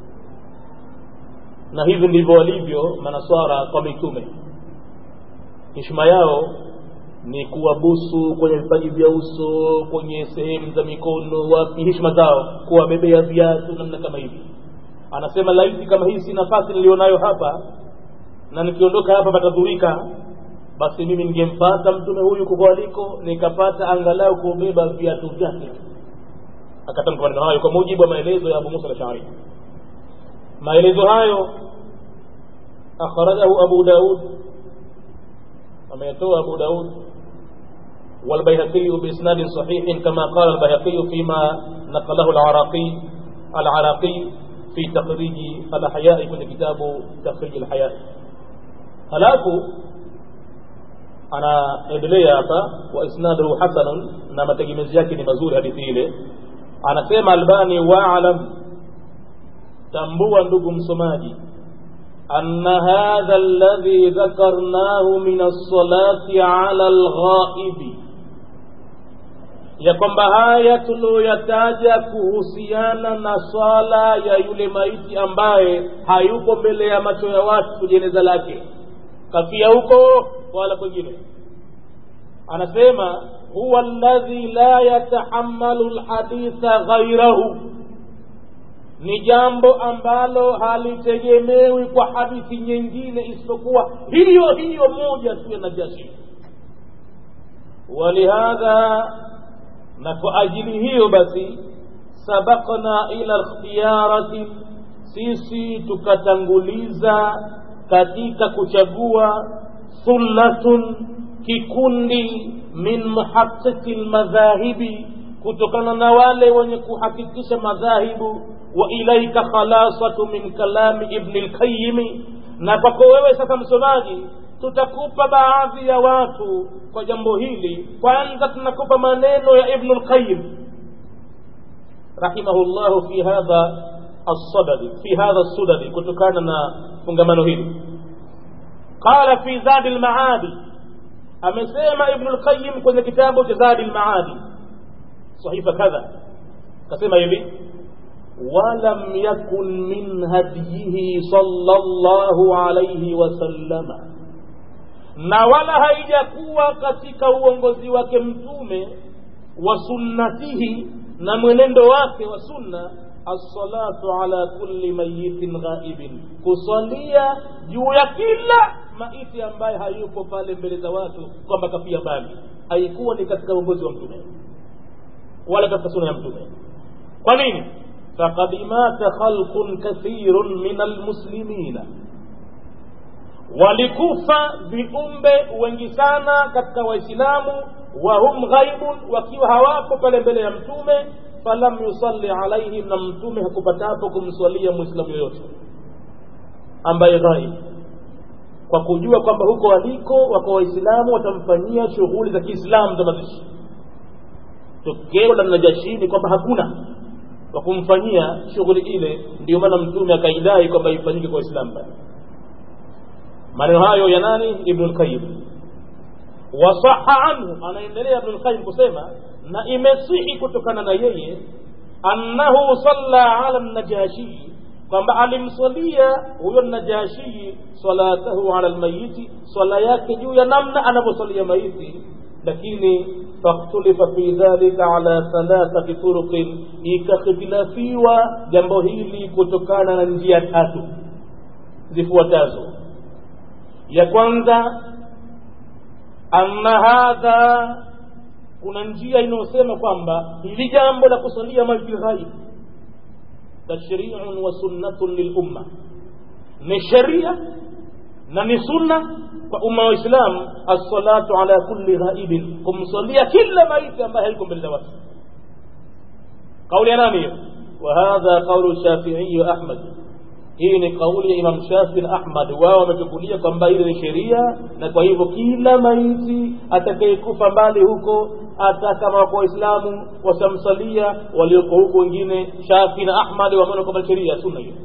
[SPEAKER 1] na hivi ndivyo walivyo manaswara kwa mitume hishma yao ni kuwabusu kwenye vipaji vya uso kwenye sehemu za mikono wapi hishma zao kuwabebea viatu namna kama hivi anasema laiti kama hii si nafasi nilionayo hapa na nikiondoka hapa patadhurika basi mimi ningempata mtume huyu kukoaliko nikapata angalau kubeba viatu vyake akatamka maneno hayo kwa mujibu wa maelezo ya abu musa lashari maelezo hayo akhrajahu abu daud ameyatoa abu daud والبيهقي بإسناد صحيح كما قال البيهقي فيما نقله العراقي العراقي في تخريج الأحياء من كتاب تخريج الحياة halafu anaendelea hapa wa isnaduhu hasanun na mategemezi yake ni mazuri hadithi ile anasema albani waalam tambua ndugu msomaji أن هذا الذي ذكرناه من الصلاة على الغائب ya kwamba haya tuliyoyataja kuhusiana na swala ya yule maiti ambaye hayuko mbele ya macho ya watu jeneza lake kafia huko wala kwengine anasema huwa alladhi la yatahammalu lhaditha ghairahu ni jambo ambalo halitegemewi kwa hadithi nyingine isipokuwa hiyo hiyo moja tu ya najashi walihadha na kwa ajili hiyo basi sabakna ila ikhtiyarati sisi tukatanguliza katika kuchagua thullatun kikundi min muhaqiqi lmadhahibi kutokana na wale wenye kuhakikisha madhahibu wa ilaika khalasatu min kalami ibni lqayimi na kwako wewe sasa msomaji tutakupa baadhi ya watu kwa jambo hili kwanza tunakupa maneno ya ibnu lqayim rahimahullahu fi hadha الصدد في هذا الصدد kutokana na fungamano hili qala fi zadi lmaadi amesema ibnu lqayim kwenye kitabu cha zadi lmaadi sahifa kadha kasema hivi walam yakun min hadiyihi sallallahu alayhi wasallama na wala haijakuwa katika uongozi wake mtume wa sunnatihi na mwenendo wake wa sunna assalatu ala kulli mayitin ghaibin kusalia juu ya kila maiti ambaye hayupo pale mbele za watu kwamba kafia mbali haikuwa ni katika uongozi wa mtume wala katika sunna ya mtume kwa nini faqad mata khalqun kathirun min almuslimina walikufa viumbe wengi sana katika waislamu wahum ghaibun wakiwa hawapo pale mbele ya mtume falam yusalli alaihim na mtume hakupatapo kumswalia mwislamu yoyote ambaye ghaib kwa kujua kwamba huko waliko wako waislamu watamfanyia shughuli za kiislamu za mazishi tokeo la najashini kwamba hakuna wa kumfanyia shughuli ile ndio maana mtume akaidai kwamba ifanyike kwa waislamu bali maneno hayo ya nani ibnu lqayim wasaha anhu anaendelea ibnu lqayim kusema na imesihi kutokana na yeye annahu salla ala najashii kwamba alimswalia huyo najashii salatahu ala lmayiti swala yake juu ya namna anavyoswalia maiti lakini fakhtulifa fi dhalika ala thalathati turuqin ikakhtilafiwa jambo hili kutokana na njia tatu zifuatazo ya kwanza anna hadha kuna njia inayosema kwamba hili jambo la kusalia maiti ghaib tashriun wa sunnatun lilumma ni sheria na ni sunna kwa umma wa islam assalatu ala kulli ghaibin kumsalia kila maiti ambaye haiko mbele za watu kauli ya nani hiyo وهذا قول الشافعي وأحمد hii ni kauli ya imam shafi na ahmad wao wamechukulia kwamba ile ni sheria na kwa hivyo kila maiti atakayekufa mbali huko hata kama wako waislamu watamsalia walioko huko wengine shafi na ahmad wameona kwamba sheria sunna hiyo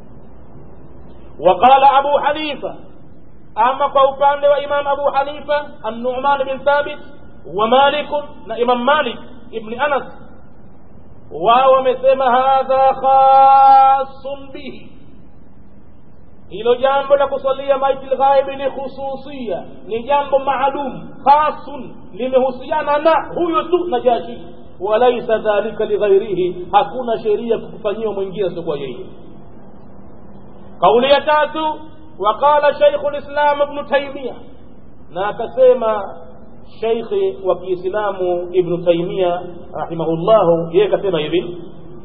[SPEAKER 1] waqala abu hanifa ama kwa upande wa imam abu hanifa annuman bin thabit wa malik na imam malik ibni anas wao wamesema hadha khasun bihi hilo jambo la kusalia maiti lghaibi ni khususia ni jambo maalum khasun limehusiana na huyo tu najashi walaisa dhalika lighairihi hakuna sheria kukufanyiwa mwingine asiokuwa yeye kauli ya tatu waqala shaikhu lislam ibnu taimia na akasema sheikhi wa kiislamu ibnu taimia rahimahullahu yeye akasema hivi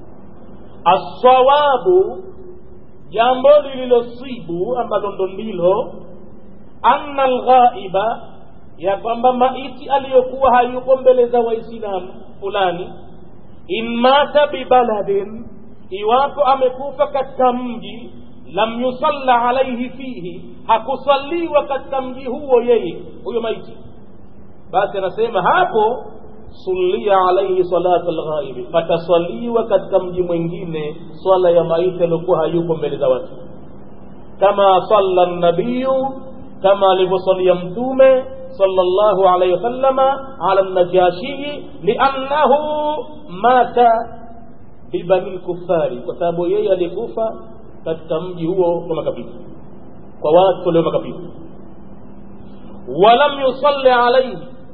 [SPEAKER 1] assawabu jambo lililosibu ambalo ndo ndilo anna alghaiba ya kwamba maiti aliyokuwa hayuko mbele za waislamu fulani in mata bibaladin iwapo amekufa katika mji lam yusalla alaihi fihi hakusaliwa katika mji huo yeye huyo maiti basi anasema hapo sulia alaihi salatu lghaibi pataswaliwa katika mji mwingine swala ya maiti aliokuwa hayupo mbele za watu kama salla nabiyu kama alivyosalia mtume صلى الله عليه وسلم على النجاشي لأنه مات ببني الكفار وسبب yeye alikufa katika mji huo wa makabila kwa watu walio makabila walam yusalli alayhi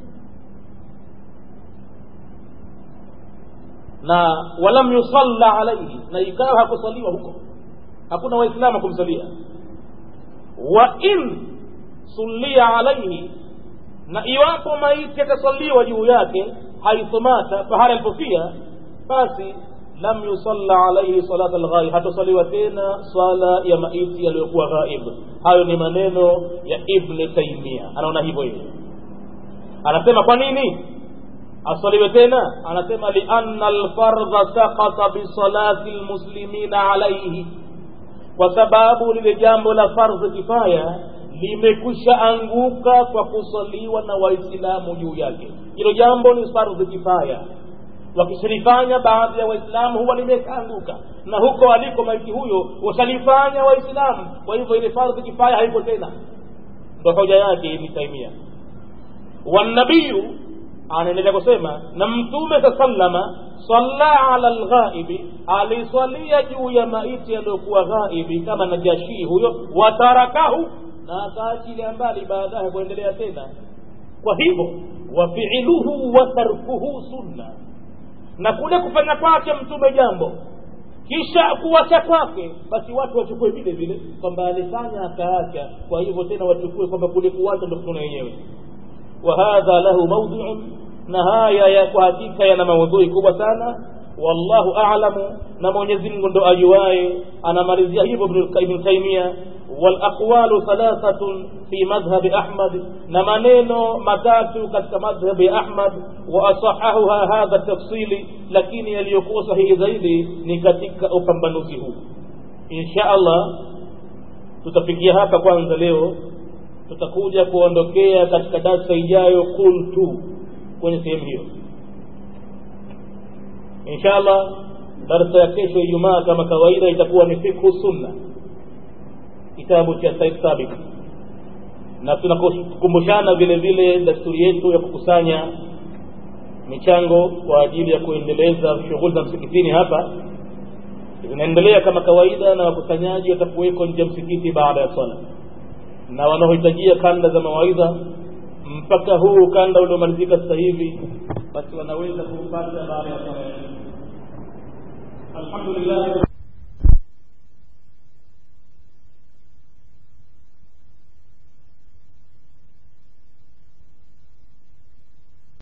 [SPEAKER 1] na walam yusalla alayhi na ikawa hakusaliwa huko hakuna waislamu kumsalia wa in sulia alayhi na iwapo maiti atasaliwa juu yake haithu mata pahali alipofia basi lam yusalla alaihi salata lghaib hatasaliwa tena swala ya maiti yaliyokuwa ghaib hayo ni maneno ya ibni taimia anaona hivyo hivyo anasema kwa nini asaliwe tena anasema lianna alfardha sakata bisalati lmuslimina alaihi kwa sababu lile jambo la fardhi kifaya limekwisha anguka kwa kusaliwa na waislamu juu yake hilo jambo ni fardhi kifaya wakishilifanya baadhi ya waislamu huwa limeshaanguka na huko aliko maiti huyo washalifanya waislamu kwa hivyo ile fardhi kifaya haipo tena ndo hoja yake ibni taimia wanabiyu anaendelea kusema na mtume saa sallama salla ala lghaibi aliswalia juu ya maiti aliyokuwa ghaibi kama najashii huyo watarakahu na akaachilia mbali baadaye kuendelea tena kwa hivyo wafiiluhu wa tarkuhu sunna na kule kufanya kwake mtume jambo kisha kuwacha kwake basi watu wachukue vile vile kwamba alifanya akaacha kwa hivyo tena wachukue kwamba kule kuwacha ndo sunna yenyewe wa hadha lahu mawdhiun na haya ya kwa hakika yana maudhui kubwa sana wallahu a'lamu na mwenyezi mungu ndo ajuaye anamalizia hivyo ibn taimia والأقوال ثلاثة في مذهب أحمد نمانينو متاتو كتك مذهب أحمد وأصححها هذا التفصيل لكن يليكو صحيح زيدي نكتك أفنبنوزه إن شاء الله tutafikia hapa kwanza leo tutakuja kuondokea katika darsa ijayo qultu kwenye sehemu hiyo insha allah darsa ya kesho ijumaa kama kawaida itakuwa ni fikhu sunna kitabu cha Said Sabik na tunakumbushana vile vile desturi yetu ya kukusanya michango kwa ajili ya kuendeleza shughuli za msikitini hapa zinaendelea kama kawaida na wakusanyaji watakuweko nje ya msikiti baada ya swala na wanaohitajia kanda za mawaidha mpaka huu ukanda uliomalizika sasa hivi basi wanaweza kuupata baada ya swala alhamdulillah